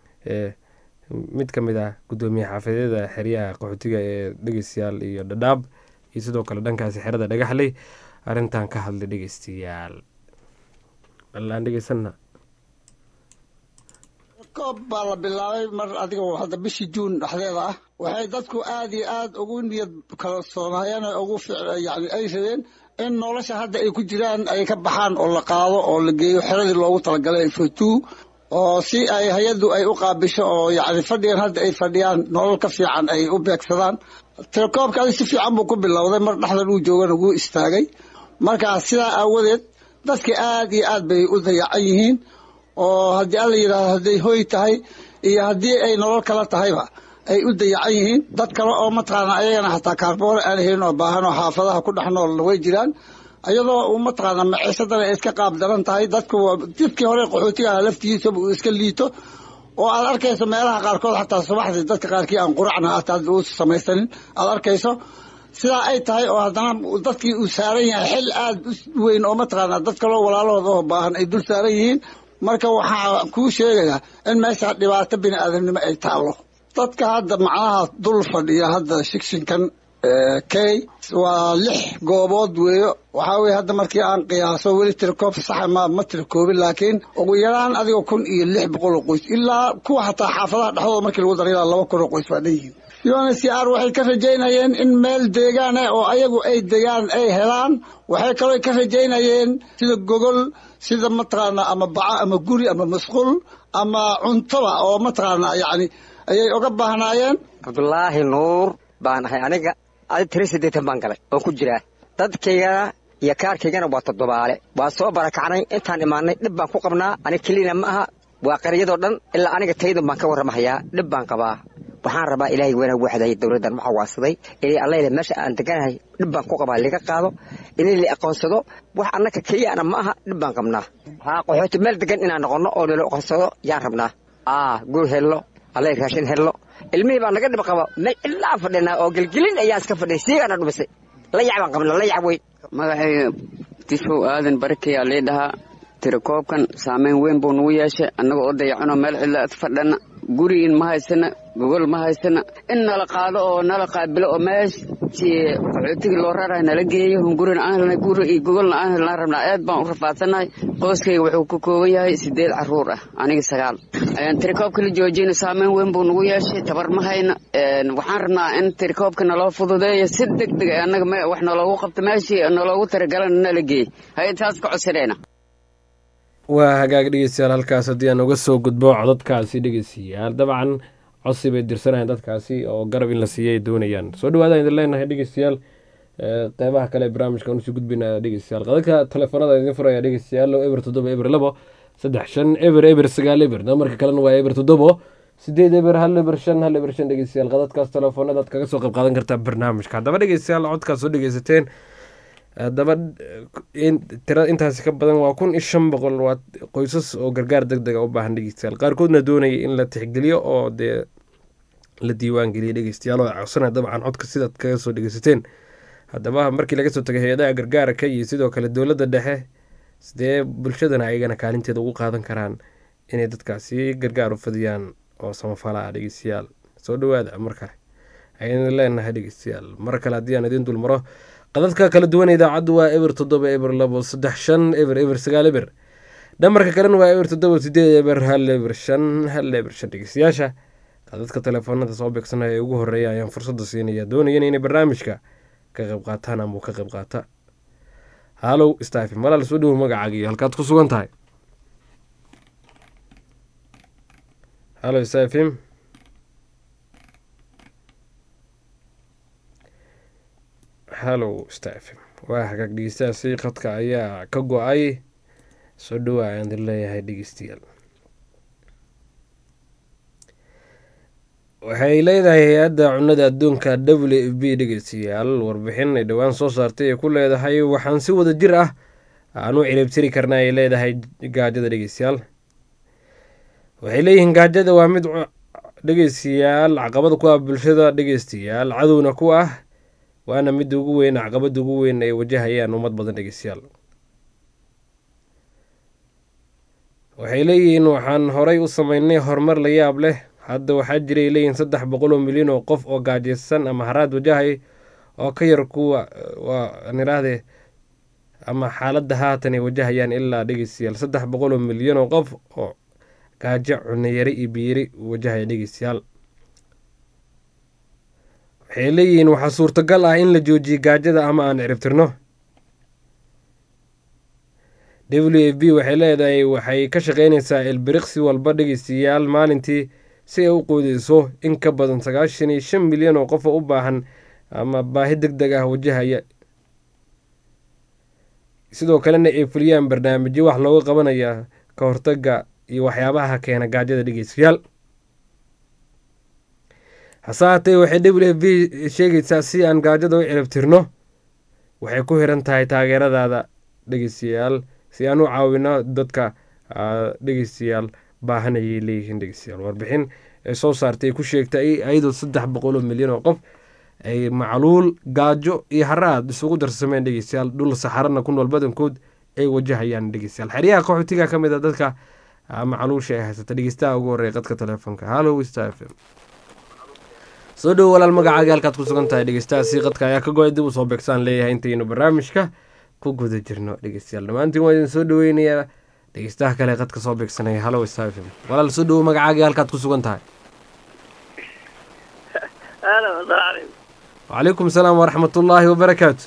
mid ka mid ah guddoomiye xaafadyada xeryaha qaxootiga ee dhegeystayaal iyo dhadhaab iyo sidoo kale dhankaasi xerada dhagaxley arrintan ka hadlay dhegeystayaal balaan dhegeysana koob baa la bilaabay mar adiga hadda bishii juun dhexdeeda ah waxay dadku aad iyo aad ugu niyad kalsoonaayeen ugu yani ay rabeen in nolosha hadda ay ku jiraan ay ka baxaan oo la qaado oo la geeyo xeradii loogu talagalay fotuu oo si ay hay-addu ay u qaabisho oo yani fadhigan hadda ay fadhiyaan nolol ka fiican ay u beegsadaan telekoobkaadi si fiican buu ku bilowday mar dhexdan uu joogana wuu istaagay marka sidaa aawadeed dadka aad iyo aad bay u dayacan yihiin oo haddii alla yidhaahdo hadday hoy tahay iyo haddii ay nolol kala tahayba ay u dayacan yihiin dad kale oo mataqaana ayagana xataa kaarboon aan helin oo baahan oo xaafadaha ku dhex nool way jiraan iyadoo mataqaana maciisadana ay iska qaab daran tahay dadku jidkii hore qaxootiga ah laftigiisaba uu iska liito oo aad arkayso meelaha qaarkood xataa subaxdii dadka qaarkii aan quracna hataa u samaysanin aad arkayso sidaa ay tahay oo haddana dadkii uu saaran yahay xil aad u weyn oo mataqaana dad kaloo walaalahooda oo baahan ay dul saaran yihiin marka waxaa kuu sheegayaa in meesha dhibaato bini aadamnimo ay taallo dadka hadda macnaha dul fadhiya hadda shikshinkan key waa lix goobood weeyo waxaa weye hadda markii aan qiyaaso weli tirikoob saxa ma ma tirikoobin laakiin ugu yaraan adiga kun iyo lix boqol oo qoys ilaa kuwa xataa xaafadaha dhexdooda markii lagu dara ilaa laba kun oo qoys baa dhan yihiin unhcr waxay ka rajaynayeen in meel deegaan ah oo ayagu ay degaan ay helaan waxay kaloo ka rajaynayeen sida gogol sida mataqaana ama baco ama guri ama masquul ama cuntoba oo mataqaana yacni ayay uga baahnaayeen cabdulaahi nuur baan ahay aniga adi tiri siddeetan baan galay oo ku jiraa dadkaygana iyo kaarkaygana waa toddobaale waa soo barakacnay intaan imaanay dhib baan ku qabnaa aniga kelina ma aha waa qaryadoo dhan ilaa aniga taydun baan ka warramahayaa dhib baan qabaa waxaan rabaa ilaahay weynaha waxday dowladdan waxaa waasaday inay allayle meesha aan deganahay dhib baan ku qabaa liga qaado inay la aqoonsado wax annaka keliyana ma aha dhib baan qabnaa haa qaxooti meel degan inaan noqonno oo nala aqoonsado yaan rabnaa aa gur hello allay raashin hello ilmihii baa naga dhib qaba meel ilaa fadhinaa oo gelgelin ayaan iska fadhiy siigaana dhumisay layac baan qabnaa layac weyn magacayga tifow aadan barakayaa lii dhahaa tirakoobkan saameyn weyn buu nagu yeeshay annaga oo dayacanoo meel cidla fadhana guriin ma haysana gogol ma haysana in nala qaado oo nala qaabilo oo meeshii qaxootigii loo rarahay nala geeyo hungurina aan helnay guri iyo gogolna aan helnaan rabnaa aad baan u rafaadsanahay qoyskayga wuxuu ka kooban yahay sideed caruur ah aniga sagaal tirikoobka la joojiyna saameyn weyn buu nagu yeeshay tabar ma hayna waxaan rabnaa in tirikoobka naloo fududeeyo si deg deg annaga wax naloogu qabto meeshii naloogu tiragalana nala geey hay taas ka codsanayna waa hagaag dhegeystayaal halkaas haddii aan uga soo gudbo codadkaasi dhegeystayaal dabcan codsi bay dirsanayaan dadkaasi oo garab in la siiya ay doonayaan soo dhawaadaan idin leenahay dhegeystayaal qeybaha kale ee barnaamijka aan usii gudbina dhegeystayaal qadadka telefoonada idin furaya dhegeystayaal eber toddoba eber labo saddex shan eber eber sagaal eber namarka kalena waa eber toddobo sideed eber hal eber shan hal eber shan dhegeystayaal qadadkaas telefoonada aad kaga soo qayb qaadan kartaa barnaamijka haddaba dhegeystayaal codkaas soo dhegeysateen haddaba tira intaasi ka badan waa kun iyo shan boqol waa qoysas oo gargaar deg dega u baahan dhegeystayaal qaarkoodna doonaya in la tixgeliyo oo dee la diiwaan geliya dhegeystayaal oo codsanaya dabcan codka sidaad kaga soo dhegeysateen haddaba markii laga soo tagay hay-adaha gargaarka iyo sidoo kale dowladda dhexe sidee bulshadana ayagana kaalinteeda ugu qaadan karaan inay dadkaasi gargaar u fadiyaan oo samafala ah dhegeystayaal soo dhawaada mar kale ayaynu leenahay dhegeystayaal mar kale haddii aan idiin dulmaro qadadka kala duwan idaacaddu waa eber toddoba eber labo saddex shan eber eber sagaal eber dhamarka kalena waa eber toddoba sideed eber hal eber shan hal eber shan dhegeystayaasha qadadka telefoonada soo beegsanaya ee ugu horeeya ayaan fursadda siinaya doonayana inay barnaamijka ka qayb qaataan ama ka qayb qaata halow stafim walaal soo dhowo magacaagiyo halkaad ku sugan tahay halo stafim hallow stafim waa hagaag dhegeystayaasi khadka ayaa ka go-ay soo dhowaa ayaan idin leeyahay dhegeystayaal waxay leedahay hay-adda cunada adduunka w f b dhegeystayaal warbixin ay dhowaan soo saartay ay ku leedahay waxaan si wada jir ah aan u ciribtiri karna ay leedahay gaajada dhegeystayaal waxay leeyihiin gaajada waa mid dhegeystayaal caqabada ku ah bulshada dhegeystayaal cadowna ku ah waana midda ugu weyn caqabada ugu weyn ay wajahayaan ummad badan dhegeystayaal waxay leeyihiin waxaan horay u sameynay horumar la yaab leh hadda waxaa jiray leeyihiin saddex boqol oo milyan oo qof oo gaajaysan ama haraad wajahay oo ka yar kuwa waa niraahde ama xaaladda haatan ay wajahayaan ilaa dhegeystayaal saddex boqol oo milyan oo qof oo gaajo cunayari iyo biyiri wajahaya dhegeystayaal waxay leeyihiin waxaa suurtagal ah in la joojiyo gaajada ama aan ciribtirno w f b waxay leedahay waxay ka shaqeyneysaa ilbiriqsi walba dhegeystayaal maalintii si ay u qoodeyso in ka badan sagaashan iyo shan milyan oo qof oo u baahan ama baahi deg deg ah wajahaya sidoo kalena ay fuliyaan barnaamijyo wax looga qabanaya ka hortaga iyo waxyaabaha keena gaajada dhegeystayaal hase haatee waxay w f b sheegaysaa si aan gaajada u ciribtirno waxay ku xiran tahay taageeradaada dhegeystayaal si aan u caawino dadka dhegeystayaal baahanayay leeyihiin dhegeystayaal warbixin ee soo saartay ku sheegtay ayadoo saddex boqol oo milyan oo qof ay macluul gaajo iyo haraad isugu darsameen dhegeystayaal dhul saxarana ku nool badankood ay wajahayaan dhegeystayaal xeryaha qaxootiga ka mid a dadka macluusha ay haysata dhegeystaha ugu horreeya qadka telefoonka hallow star f m soo dhowo walaal magacaaga halkaad ku sugan tahay dhegeystahaasi qadka ayaa ka go-ay dib u soo beegsaan leeyahay intaynu barnaamijka ku guda jirno dhegeystayaal dhammaantiin waa idin soo dhaweynayaa dhegeystaha kale qadka soo beegsanaya hallow star f m walaal soo dhowo magacaaga halkaad ku sugan tahay wacalaykum salaam waraxmatullaahi wabarakaatu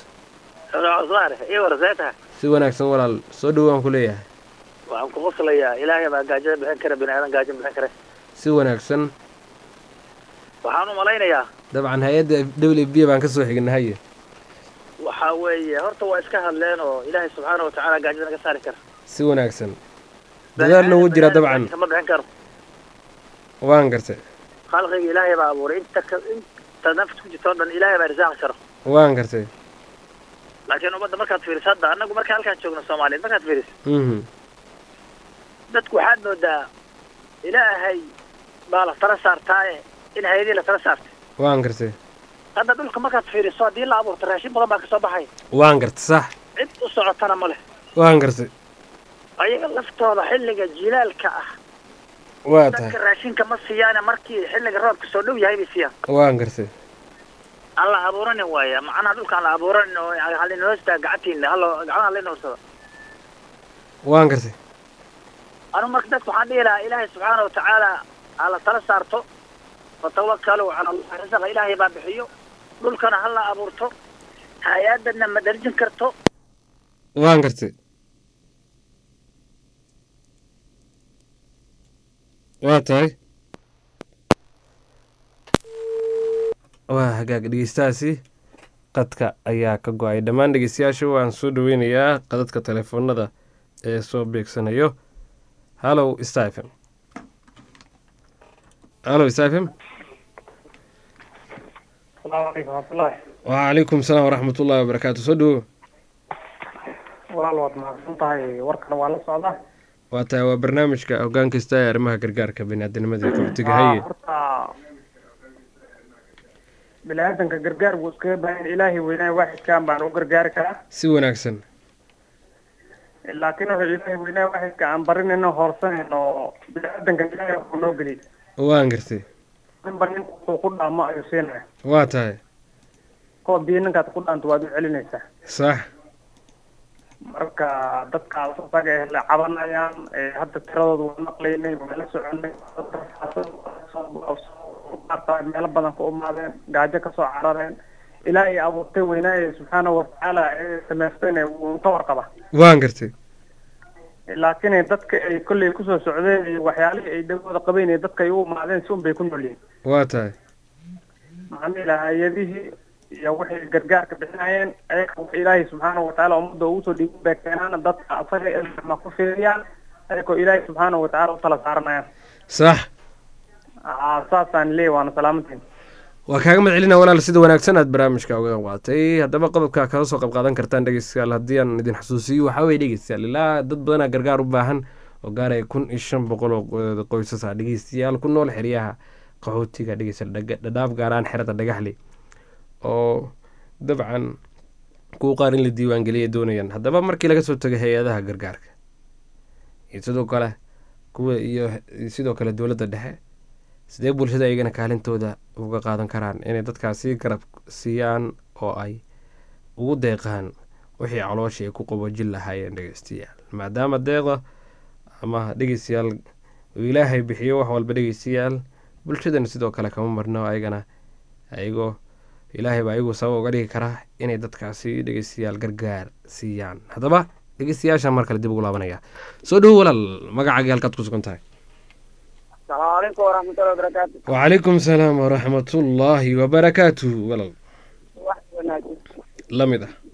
si wanaagsan walaal soo dhowo waan ku leeyahay waxaan ku qoslayaa ilaahay baa gaajada bixin kara bini aadan gaajo bixin kara si wanaagsan waxaan u malaynayaa dabcan hay-adda w b baan ka soo xignay haye waxa weeye horta waa iska hadleen oo ilaahay subxaana watacaala gaajada naga saari kara si wanaagsan dadaalna wuu jiraa dabcan ma bixin karo waan gartay khalqiga ilaahay baa abuuray inta ka inta nafta ku jirta o dhan ilaahay baa risaaqi karo waan gartay laakiin ummadda markaad fiiriso hadda annagu marka halkaan joogno soomaaliyeed markaad fiiriso mhm dadku waxaad moodaa ilaahay baa la tala saartaaye in hay-adii la tala saartay waan gartay hadda dhulka markaad fiiriso haddii la abuurto raashin badan baa kasoo baxaya waan gartay sax cid u socotana ma leh waan gartay ayaga laftooda xilliga jilaalka ah waa tahay dadka raashinka ma siiyaane markii xilliga roobka soo dhow yahay bay siiyaan waan gartay aan la abuuranin waaya macnaha dhulka aan la abuuranin oo halin hoosta gacantiina halo gacmaha la inoorsado waan gartay anu marka dadka waxaan dhihi lahaa ilaahay subxaana watacaala ha la tala saarto watawakalu cala allah risaqa ilaahay baa bixiyo dhulkana ha la abuurto hay-adana ma darjin karto waan gartay waa tahay waa hagaag dhegeystahaasi qadka ayaa ka go-ay dhammaan dhegeystayaasha waan soo dhaweynayaa qadadka telefoonada ee soo beegsanayo hallow stephen hallow stephen asalaamu calaykum waraxmatullaahi wacalaykum salaam waraxmatullahi wabarakaatu soo dhawo walaal waad mahadsan tahay warkana waa la socdaa waa tahay waa barnaamijka hoggaan kasta ee arrimaha gargaarka biniaadamnimada ee qaxootiga haye horta bini-aadanka gargaar buu iskaga baahan ilaahay weynaa waaxidkan baan u gargaari karaa si wanaagsan laakiin wuxuu ilaahay weynaa waaxidka aan barinayno hoorsanayno bini-aadanka ilaahay wuxuu noo geliyay waan gartay ninba nin wuxuu ku dhaamo ayuu siinaya waa tahay koo biyo ninkaad ku dhaanto waad u celinaysaa sax marka dadkaas isaga eh la cabanayaan ee hadda tiradooda waa maqlaynay waa la soconay maarta meelo badan ku umaadeen gaajo kasoo carareen ilaahay abuurtay weynaaye subxaanahu watacaala ee samaystayna wuu ka warqaba waan gartay laakiin dadka ay kolley kusoo socdeen iyo waxyaalihii ay dhagooda qabeen iyo dadka ay u umaadeen si un bay ku noolyihin waa tahay maxaa hay-adihii iyo waxay gargaarka bixinayeen ayaga wax ilaahay subxaanahu watacaala ummadda ugu soo dhiibin bay keenaan dadka asaga ilma ku fiiriyaan ayagoo ilaahay subxaanahu watacaala u tala saaranayaan sax aa saasaan leey waana salaamantiin waa kaaga mahad celina walaal sida wanaagsan aad barnaamijka uga qayb qaadatay haddaba qodobka kaga soo qayb qaadan kartaan dhegeystayaal haddii aan idin xusuusiyo waxaa weye dhegeystayaal ilaa dad badanaa gargaar u baahan oo gaaraya kun iyo shan boqol oo qoysas ah dhegeystayaal ku nool xeryaha qaxootiga dhegeysta dhadhaaf gaaraan xerada dhagaxli oo dabcan kuwa qaar in la diiwaangeliya doonayaan haddaba markii laga soo tago hay-adaha gargaarka iyo sidoo kale kuwa iyo sidoo kale dowladda dhexe sidee bulshada iyagana kaalintooda uga qaadan karaan inay dadkaasi garab siiyaan oo ay ugu deeqaan wixii calooshii ay ku qaboojin lahaayeen dhegeystayaal maadaama deeqa ama dhegeystayaal uu ilaahay bixiyo wax walba dhegeystayaal bulshadana sidoo kale kama marno ayagana ayagoo ilaahay baa ayagu sabab uga dhigi karaa inay dadkaasi dhegeystayaal gargaar siiyaan haddaba dhegeystayaasha mar kale dib ugu laabanaya soo dhowo walaal magacaaga halkaad ku sugan tahay asalaamu calaykum waraxmatullahi wabarakaatu wacalaykum salaam waraxmatullaahi wabarakaatu walaal wax wanaagsan la mid ah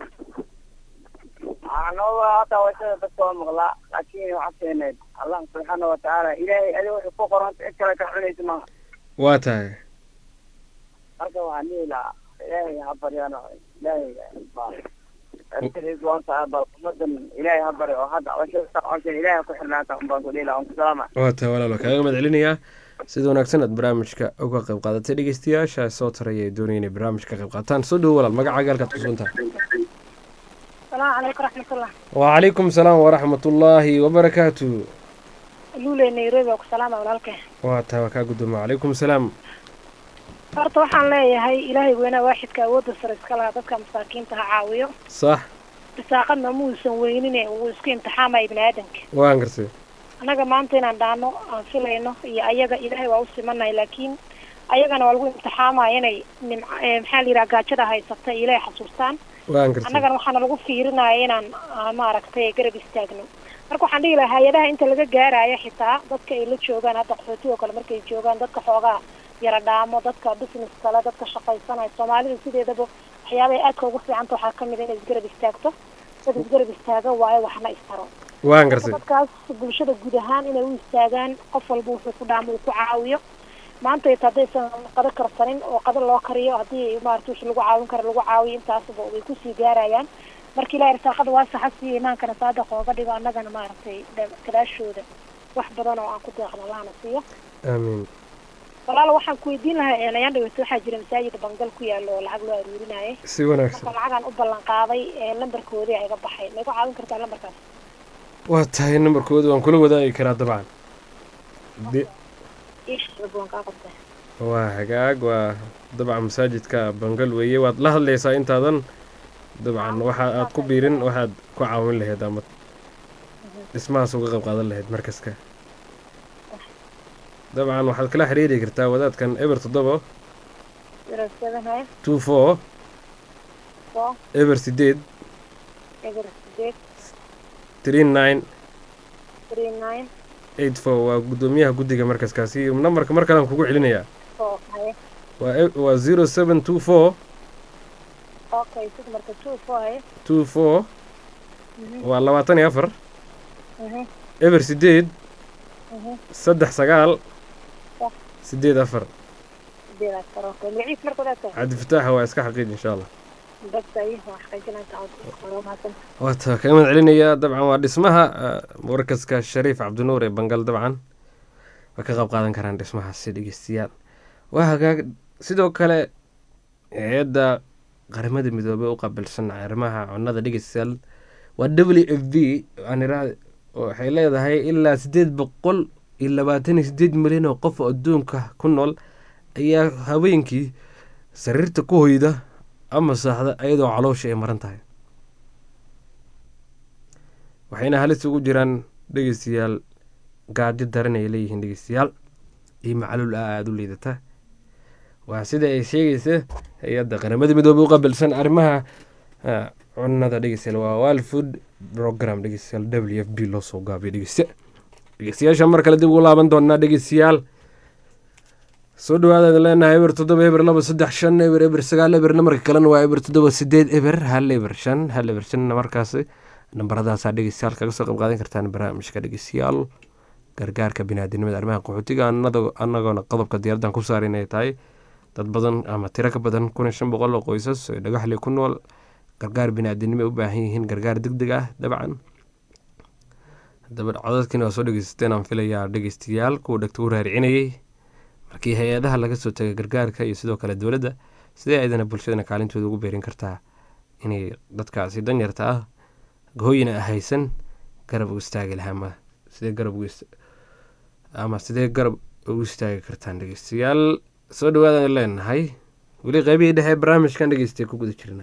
anoo hataa washada dadka waa maqlaa laakiin waxaa keeneed allah subxaana watacaala ilaahay adiga wuxuu ku qoranta cid kale ka cunaysa maaha waa tahay marka waxaan dhihi lahaa ilaahay ha baryano ilaahay baa arintadiis waan tahay bal ummadan ilaahay ha baryo oo hadda washada coshan ilaahay ku xirnaata unbaan ku dhihi lahaa unku salaama waa tahay walaal waa kaaga mahad celinayaa sida wanaagsan aad barnaamijka uga qayb qaadatay dhegeystayaasha soo taraya ee doonaya inay barnaamijka ka qayb qaataan soo dhowo walaal magacaaga halkaad ku sugan tahay السلام عليكم ورحمة الله wacalaykum salaam waraxmatullaahi wabarakaatu لولي نيروبي وku salaama walaalkay waa tahay waa kaa guddooma wacalaykum salaam horta waxaan leeyahay ilaahay weynaa waaxidka awoodda sare iska lahaa dadka masaakiinta ha caawiyo sax risaaqadna muusan weynine wuu isku imtixaamaya ibni aadanka waan gartay annaga maanta inaan dhaano aan filayno iyo ayaga ilaahay waa u simanahay laakiin ayagana waa lagu imtixaamaya inay nimc maxaa la yidhaha gaajada haysata ilaahay xasuustaan waan gartay annagana waxaana lagu fiirinaya inaan ah, maaragtay garab istaagno marka waxaan dhihi lahaa hay-adaha inta laga gaarayo xitaa dadka ay la joogaan hadda qaxootiga oo kale markay joogaan dadka xoogaa yara dhaamo dadka business kale dadka shaqaysanaya soomaalida sideedaba waxyaabahay aadka ugu fiicanta waxaa kamid a inay isgarab istaagto dad isgarab istaaga waayo waxna istaro waan gartay dadkaas bulshada guud ahaan inay u istaagaan qof walba wuxuu ku dhaamo uu ku caawiyo maanta ita haddaysan qado karsanin oo qado loo kariyo haddii maarata wixii lagu caawin karo lagu caawiyo intaasba way kusii gaarayaan marka ilahay risaaqada waa saxa siiya imaankana saadaqa ooga dhigo annagana maaragtay da- gadaashooda wax badan oo aan ku deeqno allahna siiyo aamiin walaalo waxaan ku weydiin lahaa eenayaan dhaweyta waxaa jira masaajid bangal ku yaalo oo lacag loo aruurinaaye si wanaagsan marka lacagaan u ballan qaaday ee lambarkoodii iga baxay may ku caawin kartaa lambarkaas waa tahay nambarkooda waan kula wadaagi karaa dabcan haddii iishaba waan kaa qabtaa waa hagaag waa dabcan masaajidka bangal weeye waad la hadlaysaa intaadan dabcan waxa aad ku biirin waxaad ku caawin lahayd ama dhismahaas uga qayb qaadan lahayd markaska dabcan waxaad kala xiriiri kartaa wadaadkan eber toddoba zero seven haya two four four eber sideed eber sideed three nine three nine eight four waa guddoomiyaha guddiga markaskaasi nambarka mar kalean kugu celinayaa four haya waa e- waa zero seven two four okay sid marka two four haya two four Mhm. waa labaatan iyo afar Mhm. eber sideed Mhm. saddex sagaal Sax. sideed afar sideed afar okay magaciis marka wadaadka cabdifataaxa waa iska xaqiij insha allah dadka iyo waa xaqiijinaysa waa mahadsan waata kaga mahad celinayaa dabcan waa dhismaha ah, markaska shariif cabdinuur ee bangal dabcan way ka qayb qaadan karaan dhismahaasi dhegeystayaal waa hagaag sidoo kale hay-adda qaramada midoobey u qaabilsan arrimaha cunnada dhegeystayaal waa w f b aan iraa waxay leedahay ilaa sideed boqol iyo labaatan iyo sideed milyan oo qof oo adduunka ku nool ayaa haweenkii sariirta ku hoyda ama saaxda iyadoo caloosha ay maran tahay waxayna halis ugu jiraan dhegeystayaal gaajo daran ay leeyihiin dhegeystayaal iyo macaluul ah aada u liidata waa sida ay sheegaysa hay-adda qaramada midoobey u qabilsan arrimaha ah, cunnada dhegeystayaal waa world food program dhegeystayaal w f b loo soo gaabiyo dhegeysta dhegeystayaasha mar kale dib ugu laaban doonaa dhegeystayaal soo dhawaada idin leenahay eber toddoba eber laba saddex shan eber eber sagaal eber namarka kalena waa eber toddoba sideed eber hal eber shan hal eber shan markaasi nambaradaasaa dhegeystayaal kaga soo qayb qaadan kartaan barnaamijka dhegeystayaal gargaarka biniaadinimada arrimaha qaxootiga anado- anagoona qodobka diyaaradan ku saar inay tahay dad badan ama tiro ka badan kun iyo shan boqol oo qoysas oo dhagaxli ku nool gargaar biniaadinimo ay u baahan yihiin gargaar deg deg ah dabcan daba codadkiina waa soo dhegeysateen aan filayaa dhegeystayaal kuwa dhegta u raaricinayay markii hay-adaha laga soo tegay gargaarka iyo sidoo kale dowladda sidee aydana bulshadana kaalintooda ugu beerin kartaa inay dadkaasi danyarta ah hooyina haysan garab u istaagi lahaa ama sidee garab ugu ist- ama sidee garab ugu istaagi kartaan dhegeystayaal soo dhawaadaan leenahay weli qaybihii dhexe ee barnaamijkan dhegeystay ku guda jirna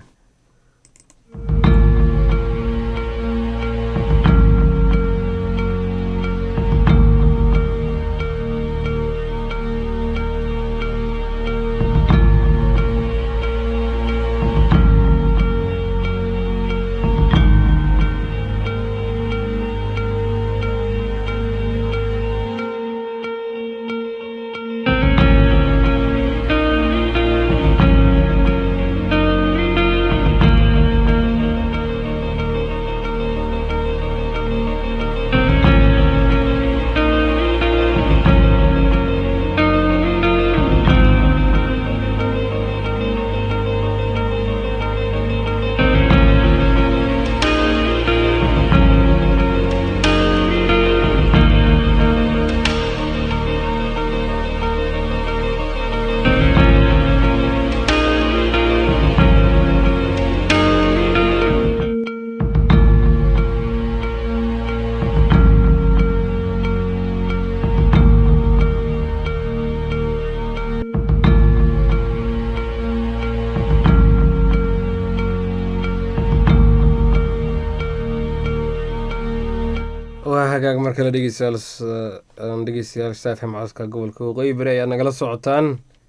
waa hagaag mar kale dhegeystayaal s- aan dhegeystayaal saafim codka gobolka waqooyi bari ayaa nagala socotaan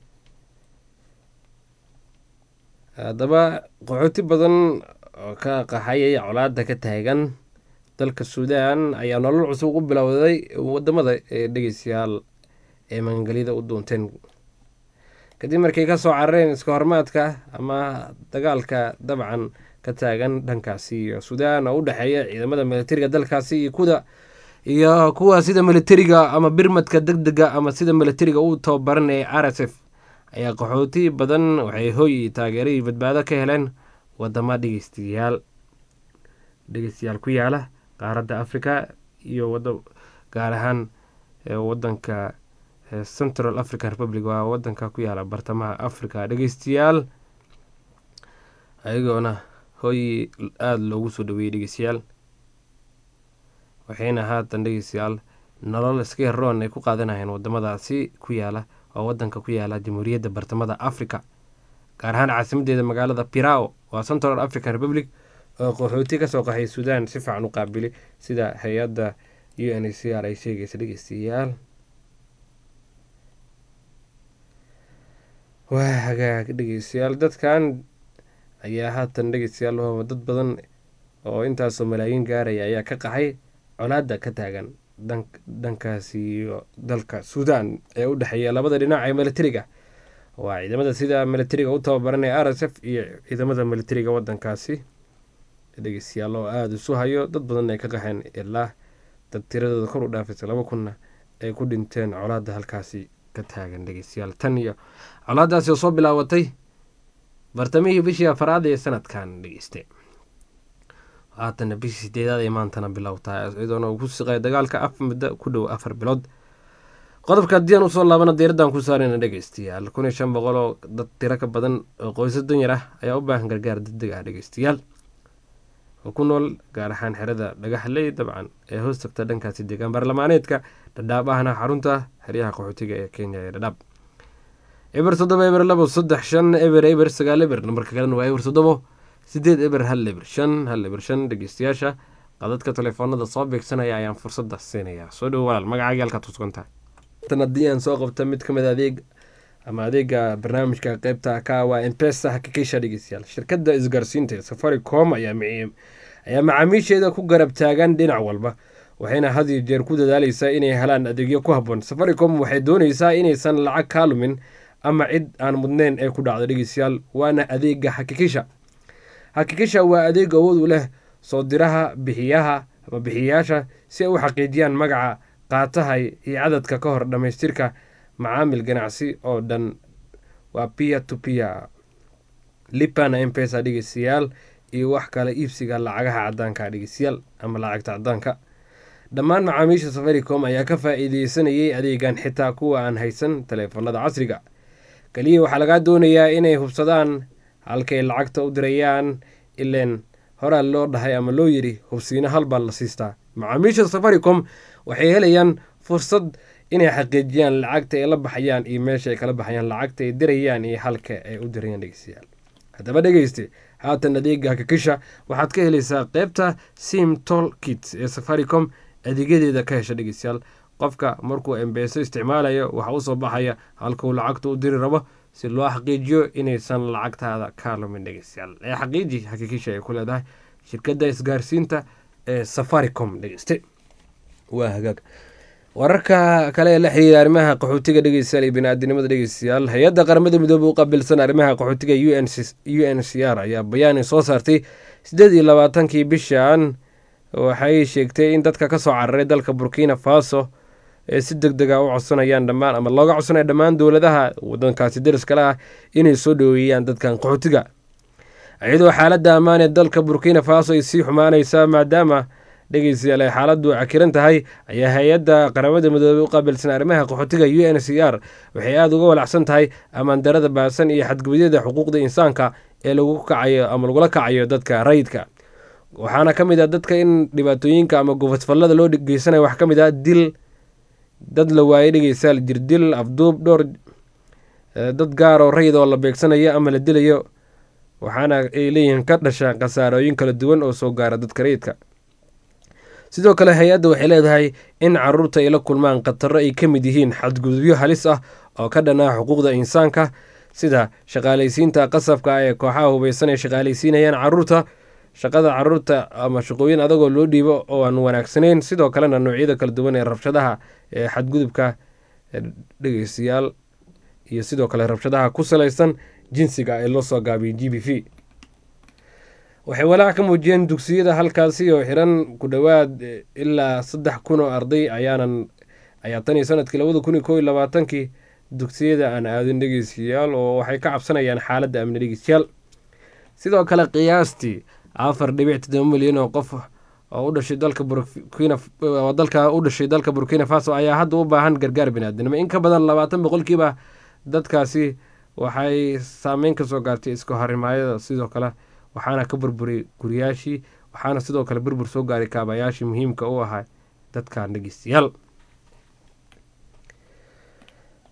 haddaba qaxooti badan oo ka qaxayay colaada ka taagan dalka suudaan ayaa nolol cusub u bilowday wadamada ee dhegeystayaal ee magangelida u doonteen kadib markay kasoo carareen iska hormaadka ama dagaalka dabcan ka taagan dhankaasi iyo suudaan oo u dhexeeya ciidamada militariga dalkaasi iyo kuda iyo kuwa sida militariga ama birmadka deg dega ama sida militariga u tababaran ee r s f ayaa qaxooti badan waxay hoy iyo taageero iyo badbaado ka heleen wadama dhegeystayaal dhegeystayaal ku yaala qaaradda africa iyo wada gaar ahaan ee wadanka ee central african republic waa wadanka ku yaala bartamaha africa dhegeystayaal ayagoona hooyi aada loogu soo dhaweeyey dhegeystayaal waxayna haatan dhegeystayaal nolol iska yaroon ay ku qaadanayeen wadamadaasi ku yaala oo wadanka ku yaala jamhuuriyadda bartamada africa gaar ahaan caasimadeeda magaalada pirao waa central african republic oo qaxooti kasoo qaxay suudaan si fiican u qaabili sida hay-adda u n c r ay sheegaysa dhegeystayaal waa hagaag dhegeystayaal dadkan ayaa haatan dhegeystayaal waa dad badan oo intaasoo malaayiin gaaraya ayaa ka qaxay colaada ka taagan dhankaasi iyo dalka suudaan ee u dhexeeya labada dhinac ee militariga waa ciidamada sida militariga u tababaranaya r s f iyo ciidamada militariga wadankaasi dhegeystayaal oo aada isu hayo dad badan ay ka qaxeen ilaa dad tiradooda kor u dhaafaysa laba kunna ay ku dhinteen colaada halkaasi ka taagan dhegeystayaal tan iyo colaadaasi oo soo bilaabatay bartamihii bishii afaraad ee sanadkan dhegeyste haatana bishii sideedaad ay maantana bilowtaa iyadoona uu ku siqay dagaalka af muddo ku dhow afar bilood qodobka haddii aan usoo laabana diiraddan ku saarayna dhegeystayaal kun iyo shan boqol oo dad tiro ka badan oo qoysas danyar ah ayaa u baahan gargaar degdeg ah dhegeystayaal oo ku nool gaar ahaan xerada dhagaxley dabcan ee hoos tagta dhankaasi deegaan baarlamaaneedka dhadhaab ahna xarunta xeryaha qaxootiga ee kenya ee dhadhaab eber toddoba eber labo saddex shan eber eber sagaal eber nambarka kalena waa eber toddobo sideed eber hal eber shan hal eber shan dhegeystayaasha qadadka telefoonada soo beegsanaya ayaan fursada siinayaa soo dhowo walaal magacaaga halkaad ku sugan tahay tan haddii aan soo qabta mid ka mid adeeg ama adeega barnaamijka qeybta ka waa empesa hakikisha dhegeystayaal shirkadda isgaarsiinta safaricom ayaa ayaa macaamiisheeda ku garab taagan dhinac walba waxayna had iyo jeer ku dadaaleysaa inay helaan adeegyo ku habboon safaricom waxay dooneysaa inaysan lacag kaa lumin ama cid aan mudneyn ee ku dhacdo dhegeystayaal waana adeega hakikisha hakikisha waa adeeg awood u leh soo diraha bixiyaha ama bixiyayaasha si ay u xaqiijiyaan magaca qaataha iyo cadadka ka hor dhammaystirka macaamil ganacsi oo dhan waa pia to pia lipana empesa dhegeystayaal iyo wax kale iibsiga lacagaha cadaanka dhegeystayaal ama lacagta cadaanka dhammaan macaamiisha safaricom ayaa ka faa-iideysanayay adeegan xitaa kuwa aan haysan taleefanada casriga kaliya waxaa lagaa doonayaa inay hubsadaan halkay lacagta u dirayaan ileen horaa loo dhahay ama loo yiri hubsiino halbaa la siistaa macaamiisha safaricom waxay helayaan fursad inay xaqiijiyaan lacagta ay la baxayaan iyo meesha ay kala baxayaan lacagta ay dirayaan iyo halka ay u dirayaan dhegeystayaal haddaba dhegeyste haatan adeega hakikisha waxaad ka helaysaa qeybta sim tol kit ee safaricom adeegyadeeda ka hesha dhegeystayaal qofka markuu embeeso isticmaalayo waxaa usoo baxaya halkuu lacagta u diri rabo si loo xaqiijiyo inaysan lacagtaada ka lumin dhegeystayaal ee xaqiiji hakikisha ay ku leedahay shirkadda isgaarsiinta ee safaricom dhegeyste waa hagaag wararka kale ee la xiriira arrimaha qaxootiga dhegeystayaal iyo bini-aadinimada dhegeystayaal hay-adda qaramada midoobey u qaabilsan arrimaha qaxootiga u n c r ayaa bayaan soo saartay siddeed iyo labaatankii bishan waxay sheegtay in dadka kasoo cararay dalka burkina faso ee si deg dega u codsanayaan dhammaan ama looga codsanaya dhammaan dowladaha wadankaasi dariskale ah inay soo dhoweeyaan dadkan qaxootiga iyadoo xaaladda ammaan ee dalka burkina faso ay sii xumaaneysaa maadaama dhegeystayaal ay xaaladdu cakiran tahay ayaa hay-adda qaramada midoobey u qaabilsan arrimaha qaxootiga u n c r waxay aada uga walacsan tahay ammaandarada baasan iyo xadgudubyada xuquuqda insaanka ee lagu kacayo ama lagula kacayo dadka rayidka waxaana ka mid ah dadka in dhibaatooyinka ama gofasfallada loo geysanayo waxaa ka mid ah dil dad la waayay dhegeystayaal jirdil afduub dhowr dad gaar oo rayid oo la beegsanayo ama la dilayo waxaana ay leeyihiin ka dhasha khasaarooyin kala duwan oo soo gaara dadka rayidka sidoo kale hay-adda waxay leedahay in caruurta ay la kulmaan khataro ay ka mid yihiin xadgudubyo halis ah oo ka dhanaa xuquuqda insaanka sida shaqaalaysiinta qasabka ah ee kooxaha hubeysan ay shaqaalaysiinayaan caruurta shaqada caruurta ama shaqooyin adagoo loo dhiibo oo aan wanaagsanayn sidoo kalena noocyada kala duwan ee rabshadaha ee xadgudubka dhegeystayaal iyo sidoo kale rabshadaha ku salaysan jinsiga ee loo soo gaabiyay g b v waxay walaac ka muujiyeen dugsiyada halkaasi oo xiran ku dhowaad ilaa saddex kun oo arday ayaanan ayaa tan iyo sanadkii labada kun iyo kow iyo labaatankii dugsiyada aan aadin dhegeystayaal oo waxay ka cabsanayaan xaaladda amni dhegeystayaal sidoo kale qiyaastii afar dhibic todoba milyan oo qof oo u dhashay dalka burkina dalka u dhashay dalka burkina faso ayaa hadda u baahan gargaar biniaadinimo in ka badan labaatan boqolkiiba dadkaasi waxay saameyn kasoo gaartay iska horimaayada sidoo kale waxaana ka burburay guriyaashii waxaana sidoo kale burbur soo gaaray kaabayaashii muhiimka u ahaa dadkan dhegeystayaal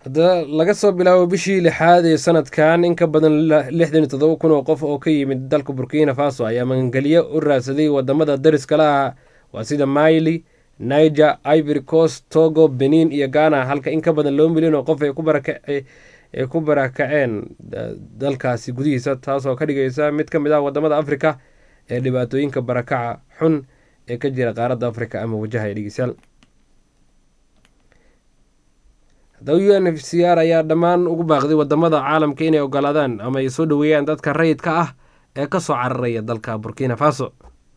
haddaba laga soo bilaabo bishii lixaad ee sanadkan in ka badan lixdan iyo toddoba kun oo qof oo ka yimid dalka burkina faso ayaa magangelyo u raadsaday wadamada dariska la ah waa sida maili niger ivory coast togo benin iyo ghana halka in ka badan laba milyan oo qof ay ku barakaceen dalkaasi gudihiisa taasoo ka dhigaysa mid ka mid ah wadamada afrika ee dhibaatooyinka barakaca xun ee ka jira qaaradda afrika ama wajahaya dhegeystayaal haddaba u n f c r ayaa dhammaan ugu baaqday wadamada caalamka inay ogolaadaan ama ay soo dhoweeyaan dadka rayidka ah ee kasoo cararaya dalka burkina faso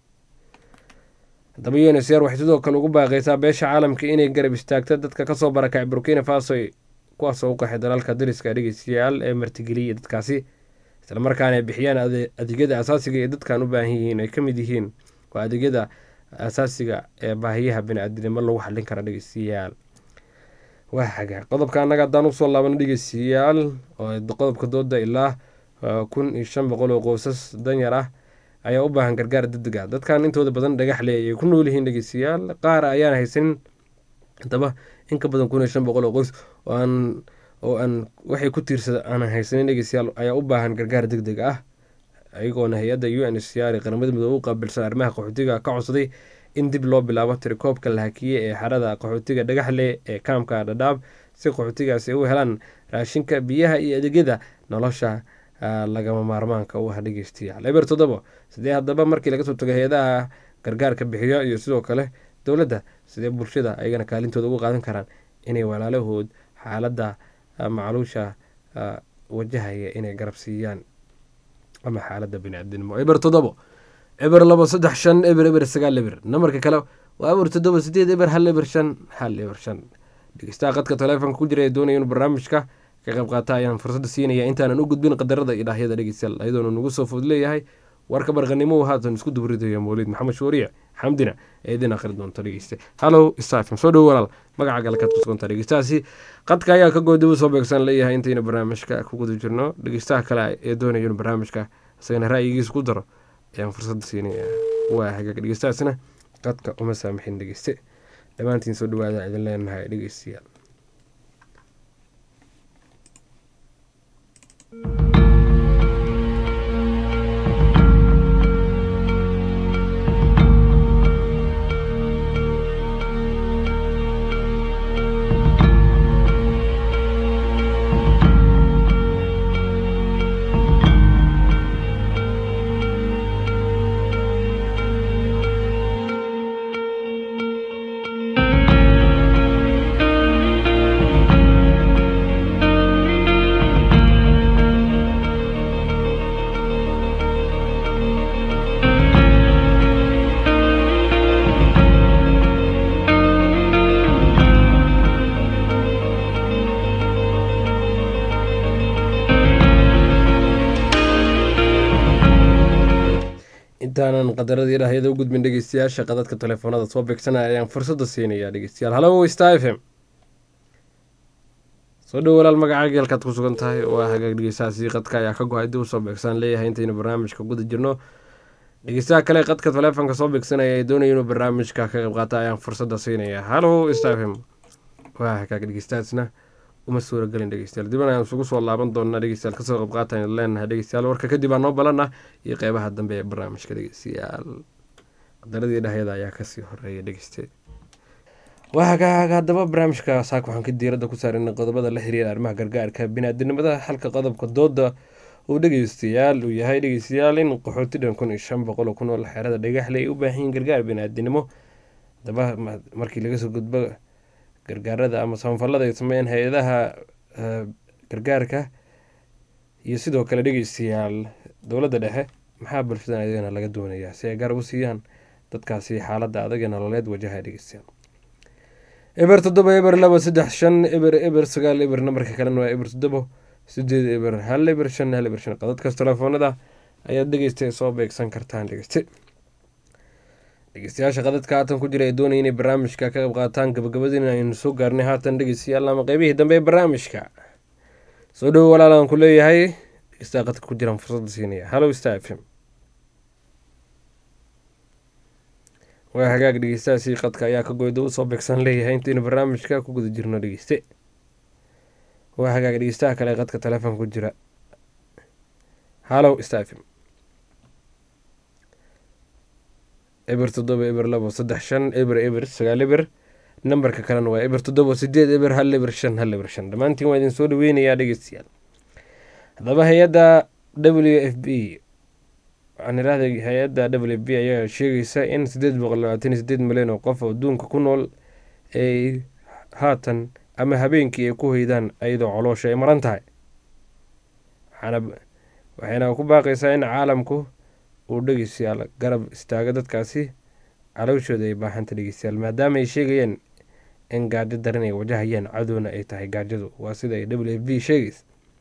haddaba u n f c r waxay sidoo kale ugu baaqaysaa beesha caalamka inay garab istaagto dadka kasoo barakacay burkina faso kuwaasoo u qaxay dalalka dariska dhegeystayaal ee martigeliyay dadkaasi islamarkaana ay bixiyaan adeegyada asaasiga ee dadkan u baahan yihiin ay ka mid yihiin waa adeegyada asaasiga ee baahiyaha bini-aadinimo lagu xallin kara dhegeystayaal waa xagaa qodobka annaga haddaan usoo laabano dhegeystayaal oo qodobka dooda ilaa kun iyo shan boqol oo qoysas danyar ah ayaa u baahan gargaar degdeg ah dadkan intooda badan dhagaxle ayay ku nool yihiin dhegeystayaal qaar ayaan haysanin haddaba in ka badan kun iyo shan boqol oo qoys oo aan oo aan waxay ku tiirsada aanan haysanin dhegeystayaal ayaa u baahan gargaar deg deg ah ayagoona hay-adda u n h c r ee qaramada midoobe u qaabilsan arrimaha qaxootiga ka codsaday in dib loo bilaabo tirikoobka la hakiyey ee xarada qaxootiga dhagaxle ee kaamka dhadhaab si qaxootigaasi u helaan raashinka biyaha iyo adeegyada nolosha lagama maarmaanka u ah dhegeystayaal eber toddobo sidee haddaba markii laga soo tago hay-adaha gargaarka bixiyo iyo sidoo kale dowladda sidee bulshada ayagana kaalintooda uga qaadan karaan inay walaalahood xaaladda macluusha wajahaya inay garab siiyaan ama xaaladda bini-aadinimo eber toddobo eber labo saddex shan eber eber sagaal eber namarka kale waa eber toddoba sideed eber hal eber shan hal eber shan dhegeystaha qadka taleefonka ku jira ee doonaya inuu barnaamijka ka qayb qaata ayaan fursadda siinaya intaanan u gudbin qadarada iyo dhaahyada dhegeystayaal ayadoona nagu soo food leeyahay warka barqanimo haatan isku dubridayo mawlid maxamed shuuriye xamdina ee idin akhri doonta dhegeyste hallow stafm soo dhowo walaal magaca galkaad ku sugantaa dhegeystahaasi qadka ayaa ka goodibu soo beegsan leeyahay intayna barnaamijka ku guda jirno dhegeystaha kale ee doonaya inuu barnaamijka isagana ra'yigiisa ku daro ayaan fursadda siinaya waa hagaag dhegeystahaasina qadka uma saamixin dhegeyste dhammaantiin soo dhawaada idin leenahay dhegeystayaal intaanan qadaradii dhahyada u gudbin dhegeystayaasha qadadka telefoonada soo beegsanaya ayaan fursadda siinayaa dhegeystayaal hallo star f m soo dhow walaal magaca geelkaad ku sugan tahay waa hagaag dhegeystahaasi qadka ayaa ka go-ay dib usoo beegsan leeyahay intaynu barnaamijka guda jirno dhegeystaha kale qadka telefoonka soo beegsanaya ee doonaya inuu barnaamijka ka qayb qaata ayaan fursadda siinayaa hallo star f m waa hagaag dhegeystahaasna uma suuragelin dhegeystayaal diban ayaan isugu soo laaban doonaa dhegeystayaal kasoo qayb qaatan leenahay dhegeystayaal warka kadib aa noo balan ah iyo qeybaha dambe ee barnaamijka dhegeystayaal qadaradii dhahyada ayaa kasii horeeya dhegeyste waa hagaag haddaba barnaamijka saak waxaan ka diiradda ku saarinay qodobada la xiriira arrimaha gargaarka biniaadinimada halka qodobka dooda uu dhegeystayaal uu yahay dhegeystayaal in qaxooti dhan kun iyo shan boqol oo ku nool xeerada dhagaxle ay u baahan yihiin gargaar biniaadinimo haddaba markii laga soo gudbo gargaarada ama samafalada ay sameeyeen hay-adaha gargaarka iyo sidoo kale dhegeystayaal dowladda dhexe maxaa bulshadan ayagana laga doonayaa si ay garab u siiyaan dadkaasi xaaladda adag ee nololeed wajaha dhegeystayaal eber toddoba eber laba saddex shan eber eber sagaal eber nambarka kalena waa eber toddobo sideed eber hal eber shan hal eber shan qadadkaas telefoonada ayaad dhegeysta soo beegsan kartaan dhegeyste dhegeystayaasha qadadka haatan ku jira ee doonaya inay barnaamijka ka qayb qaataan gabagabadiina aynu soo gaarnay haatan dhegeystayaal ama qeybihii dambe ee barnaamijka soo dhowo walaalaan ku leeyahay dhegeystaha qadka ku jiraan fursadda siinaya hallow star f m waa hagaag dhegeystahaasi qadka ayaa ka goyda usoo beegsan leeyahay intaynu barnaamijka ku guda jirno dhegeyste waa hagaaga dhegeystaha kale ee qadka telefoonka ku jira hallow stafim eber toddoba eber labo saddex shan eber eber sagaal eber nambarka kalena waa eber toddoba sideed eber hal eber shan hal eber shan dhammaantiin waa idin soo dhaweynayaa dhegeystayaal haddaba hay-adda w f b waxaan irahday hay-adda w f b ayaa sheegaysa in sideed boqol labaatan iyo sideed milyan oo qof oo adduunka ku nool ay haatan ama habeenkii ay ku hoydaan ayadoo coloosha ay maran tahay waxayna ku baaqaysaa in caalamku uu dhegeystayaal garab istaago dadkaasi calowshooda ay baahanta dhegeystayaal maadaama ay sheegayeen in gaajo daran ay wajahayaan cadowna ay tahay gaajadu waa sida ay w f b sheegaysa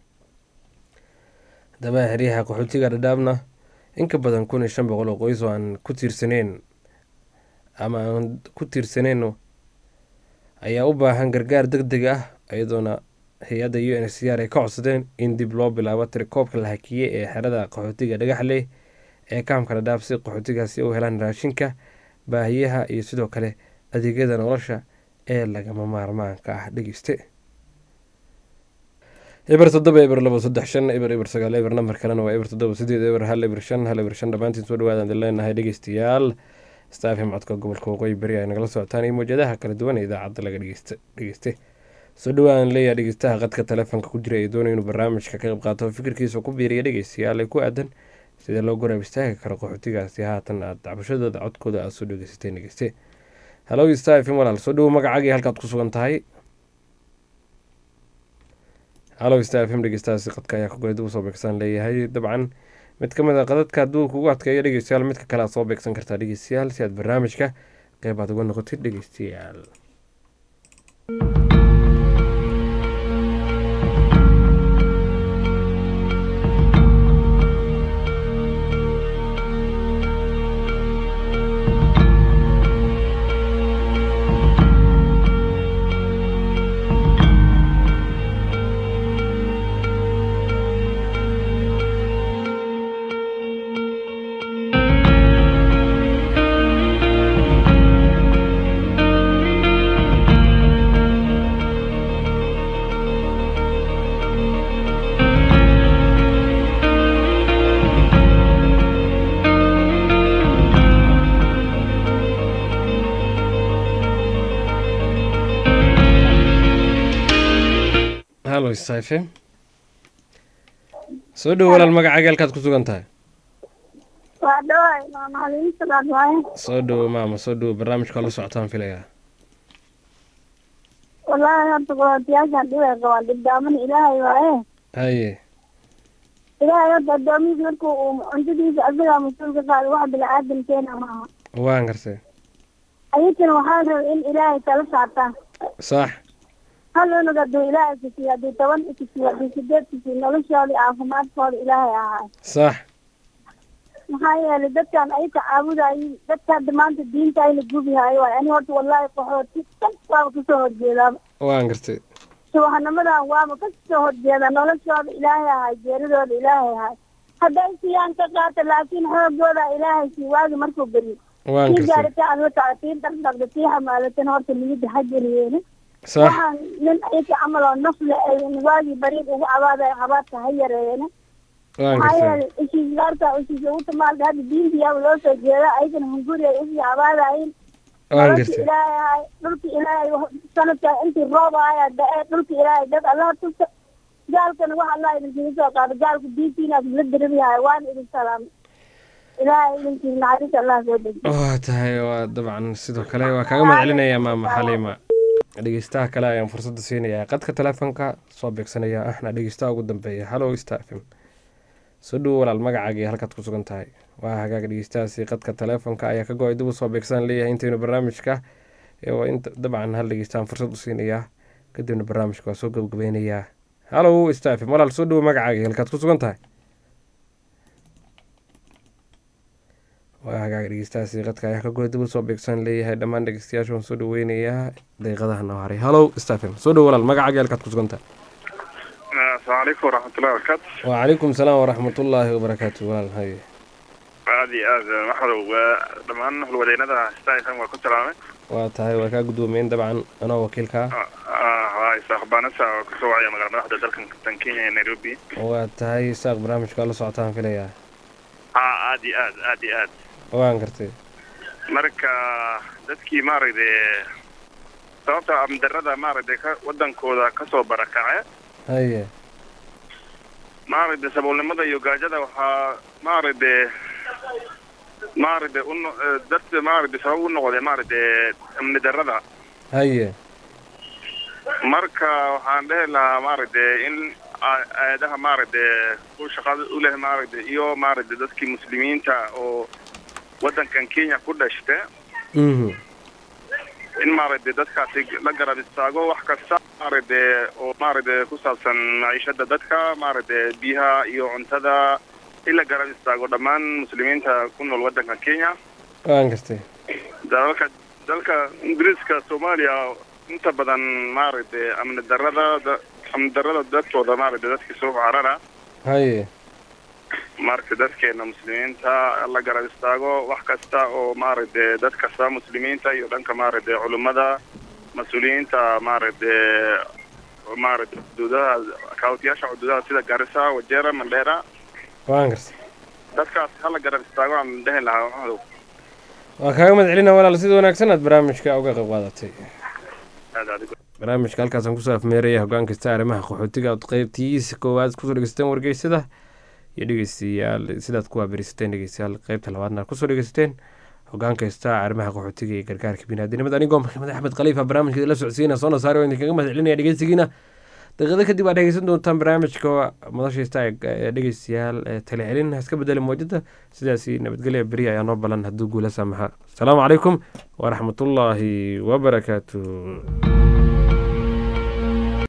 haddaba xeryaha qaxootiga dhadhaabna in ka badan kun iyo shan boqol oo qoys oo aan ku tiirsaneyn ama aan ku tiirsaneyn ayaa u baahan gargaar deg deg ah iyadoona hay-adda u n s r ay ka codsadeen in dib loo bilaabo tirikoobka la hakiyey ee xerada qaxootiga dhagaxleh ee kaamka dhadhaab si qaxootigaasi u helaan raashinka baahiyaha iyo sidoo kale adeegyada nolosha ee lagama maarmaanka ah dhegeyste eber toddoba eber labo saddex shan eber eber sagaal eber nambar kalena waa eber toddoba sideed eber hal eber shan hal eber shan dhammaantiin soo dhawaadaan idin leenahay dhegeystayaal staafim codka gobolka waqooyi beri ay nagala socotaan iyo mawjadaha kala duwan ee idaacadda laga dhegeyste soo dhawaadan leeyahay dhegeystaha qadka telefoonka ku jira ee doonaya inuu barnaamijka ka qayb qaato fikirkiisa ku biiriya dhegeystayaal ay ku aadan sida loo goraab istaagi karo qaxootigaasi haatan aad dacbashadooda codkooda aada soo dhegeysateen dhegeyste hallow stafim walaal soo dhawo magacaagii halkaad ku sugan tahay hallow stafim dhegeystahaasi qadka ayaa ka goleed ugu soo beegsaan leeyahay dabcan mid ka mid a qadadka hadduu kugu adkeeyo dhegeystayaal midka kale aad soo beegsan kartaa dhegeystayaal si aad barnaamijka qeyb aad uga noqotid dhegeystayaal hallo safe soo dhowo walaal magacaaga halkaad ku sugan tahay waa dhawaay maama haliin salaad waaye soo dhowo maama soo dhowo barnaamijka la socotaan filayaa wallaahi horta gobodiyaashaan dhibay qabaan dhibdaaman ilaahay waaye haye ilaahay horta addoomihiisa markuu uu cuntadiisa asagaa mas-uul ka qaaday wax bilaadan keena maaha waan gartay ayagana waxaa rabay in ilaahay tala saartaan sax hal cunug hadduu ilaahay kusiiyo hadduu toban kusiiyo hadduu sideed kusiiyo noloshooda caafimaadkooda ilaahay ahaay sax maxaa yeelay dadkan ay tacaabudayin dadka hadda maanta diinta ayna gubihaayo waay ani horta wallaahi qaxooti kan waaba kasoo horjeedaaba waan gartay subaxnimadan waaba kasoo horjeeda noloshooda ilaahay ahaay jeeradooda ilaahay ahaay hadday siiyaan ka qaata laakiin xoogooda ilaahay sii waagi markuu beriyo waan tii gartay gaarita aan wataca tii dhardhaqda tii xamaalatan horta niyadda ha geliyeene sax waxaan nin ayka camal oo nafle ay waagii bariid ugu cabaadayo cabaadka ha yareeyene waan maxaa gartay yeelay ishiisgaarka ishiisa ugu tamaalka hadda diinta yaaba loo soo jeeda ayagana hunguri ay usii cabaadayin waan nolosha gartay ilaahay ahay dhulka ilaahay sanadka intii roob ahaya da-e dhulka ilaahay dad allaha tusa gaalkana wax allah idinkiga soo qaado gaalku diintiina la darabihayo waana idin salaamay ilaahay idinkiisa naxariis allah soo deji waa tahay waa dabcan sidoo kale waa kaaga mahadcelinayaa maama xaliima dhegeystaha kale ayaan fursadda siinayaa qadka telefoonka soo beegsanaya ahna dhegeystaha ugu dambeeya hallow stafim soo dhowo walaal magacaaga iyo halkaad ku sugan tahay waa hagaaga dhegeystahaasi qadka telefoonka ayaa ka go-ay dib u soo beegsan leeyahay intaynu barnaamijka ee waa inta dabcan hal dhegeystaan fursad u siinayaa kadibna barnaamijka waa soo gabagabeynayaa hallow stafim walaal soo dhowo magacaaga iyo halkaad ku sugan tahay waa hagaaga dhegeystahaasi qadka ayaa ka go-ay dib u soo beegsan leeyahay dhammaan dhegeystayaasha waan soo dhaweynayaa daqiiqadaha noo haray hallow stafim soo dhowo walaal magacaaga iyo halkaad ku sugan tahay asalaamu calaykum waraxmatullahi wabarakaatu وعليكم السلام ورحمة الله وبركاته walaal haye aad iyo aad maxadow waa dhammaan howlwadeennada staisan waa ku salaamay waa tahay waa kaa guddoomiyen dabcan anoo wakiilka ah haa isaaq baanasa oo kasoo wacaya magala madaxda dalkan tan kenya ee nairobi waa tahay isaaq barnaamijka waa la socotaan filayaa haa aad iyo aad aad iyo aad waan gartay marka dadkii maaragtay sababta amdarada maaragtay ka wadankooda kasoo barakace haye maaragtay saboolnimada iyo gaajada waxaa maaragtay maaragtay uno dadka maaragtay sabab u noqday maaragtay amni darada haye marka waxaan dhehi lahaa maaragtay in a- aadaha maaragtay ku shaqada u leh maaragtay iyo maaragtay dadkii muslimiinta oo wadankan kenya ku dhashta mhm in maaragtay dadkaasi la garab istaago wax kasta maaragtay oo maaragtay ku saabsan maciishada dadka maaragtay biyaha iyo cuntada in la garab istaago dhammaan muslimiinta ku nool wadankan kenya waan gartay dalalka dalka ingiriiska soomaaliya inta badan maaragtay amni darada da- amni darada dadkooda maaragtay dadkii soo carara haye marka dadkeena muslimiinta la garab istaago wax kasta oo maaragtay dad kasta muslimiinta iyo dhanka maaragtay culummada mas-uuliyiinta maaragtay maaragtay xuduudaha kaawtiyaasha xuduudaha sida garissa wajera mandheera waan gartay dadkaas hala garab istaago aan dhehi lahaa waxaadu waa kaaga mahad celina walaal sida wanaagsan aad barnaamijka uga qayb qaadatay aad adigo barnaamijka halkaasaan kusoo afmeeraya hoggaan kasta arrimaha qaxootiga ood qaybtiisa koowaad kusoo dhegeysateen wargeysada iyo dhegeystayaal sidaad ku waaberisateen dhegeystayaal qaybta labaadna aad kusoo dhegeysateen hoggaan kasta arrimaha qaxootiga iyo gargaarka biniaadinimada anigoo maxamed axmed khaliifa barnaamijka la socodsiina soo nasaari oo idinkaga mahad celinaya dhegeysigiina daqiiqado kadib aad dhegeysan doontaan barnaamijka madashaysta ee dhegeystayaal ee talecelin ha iska bedeli moojada sidaasi nabadgelya beri ayaa noo balan hadduu guula saamaxa asalaamu calaykum waraxmatullaahi wabarakaatu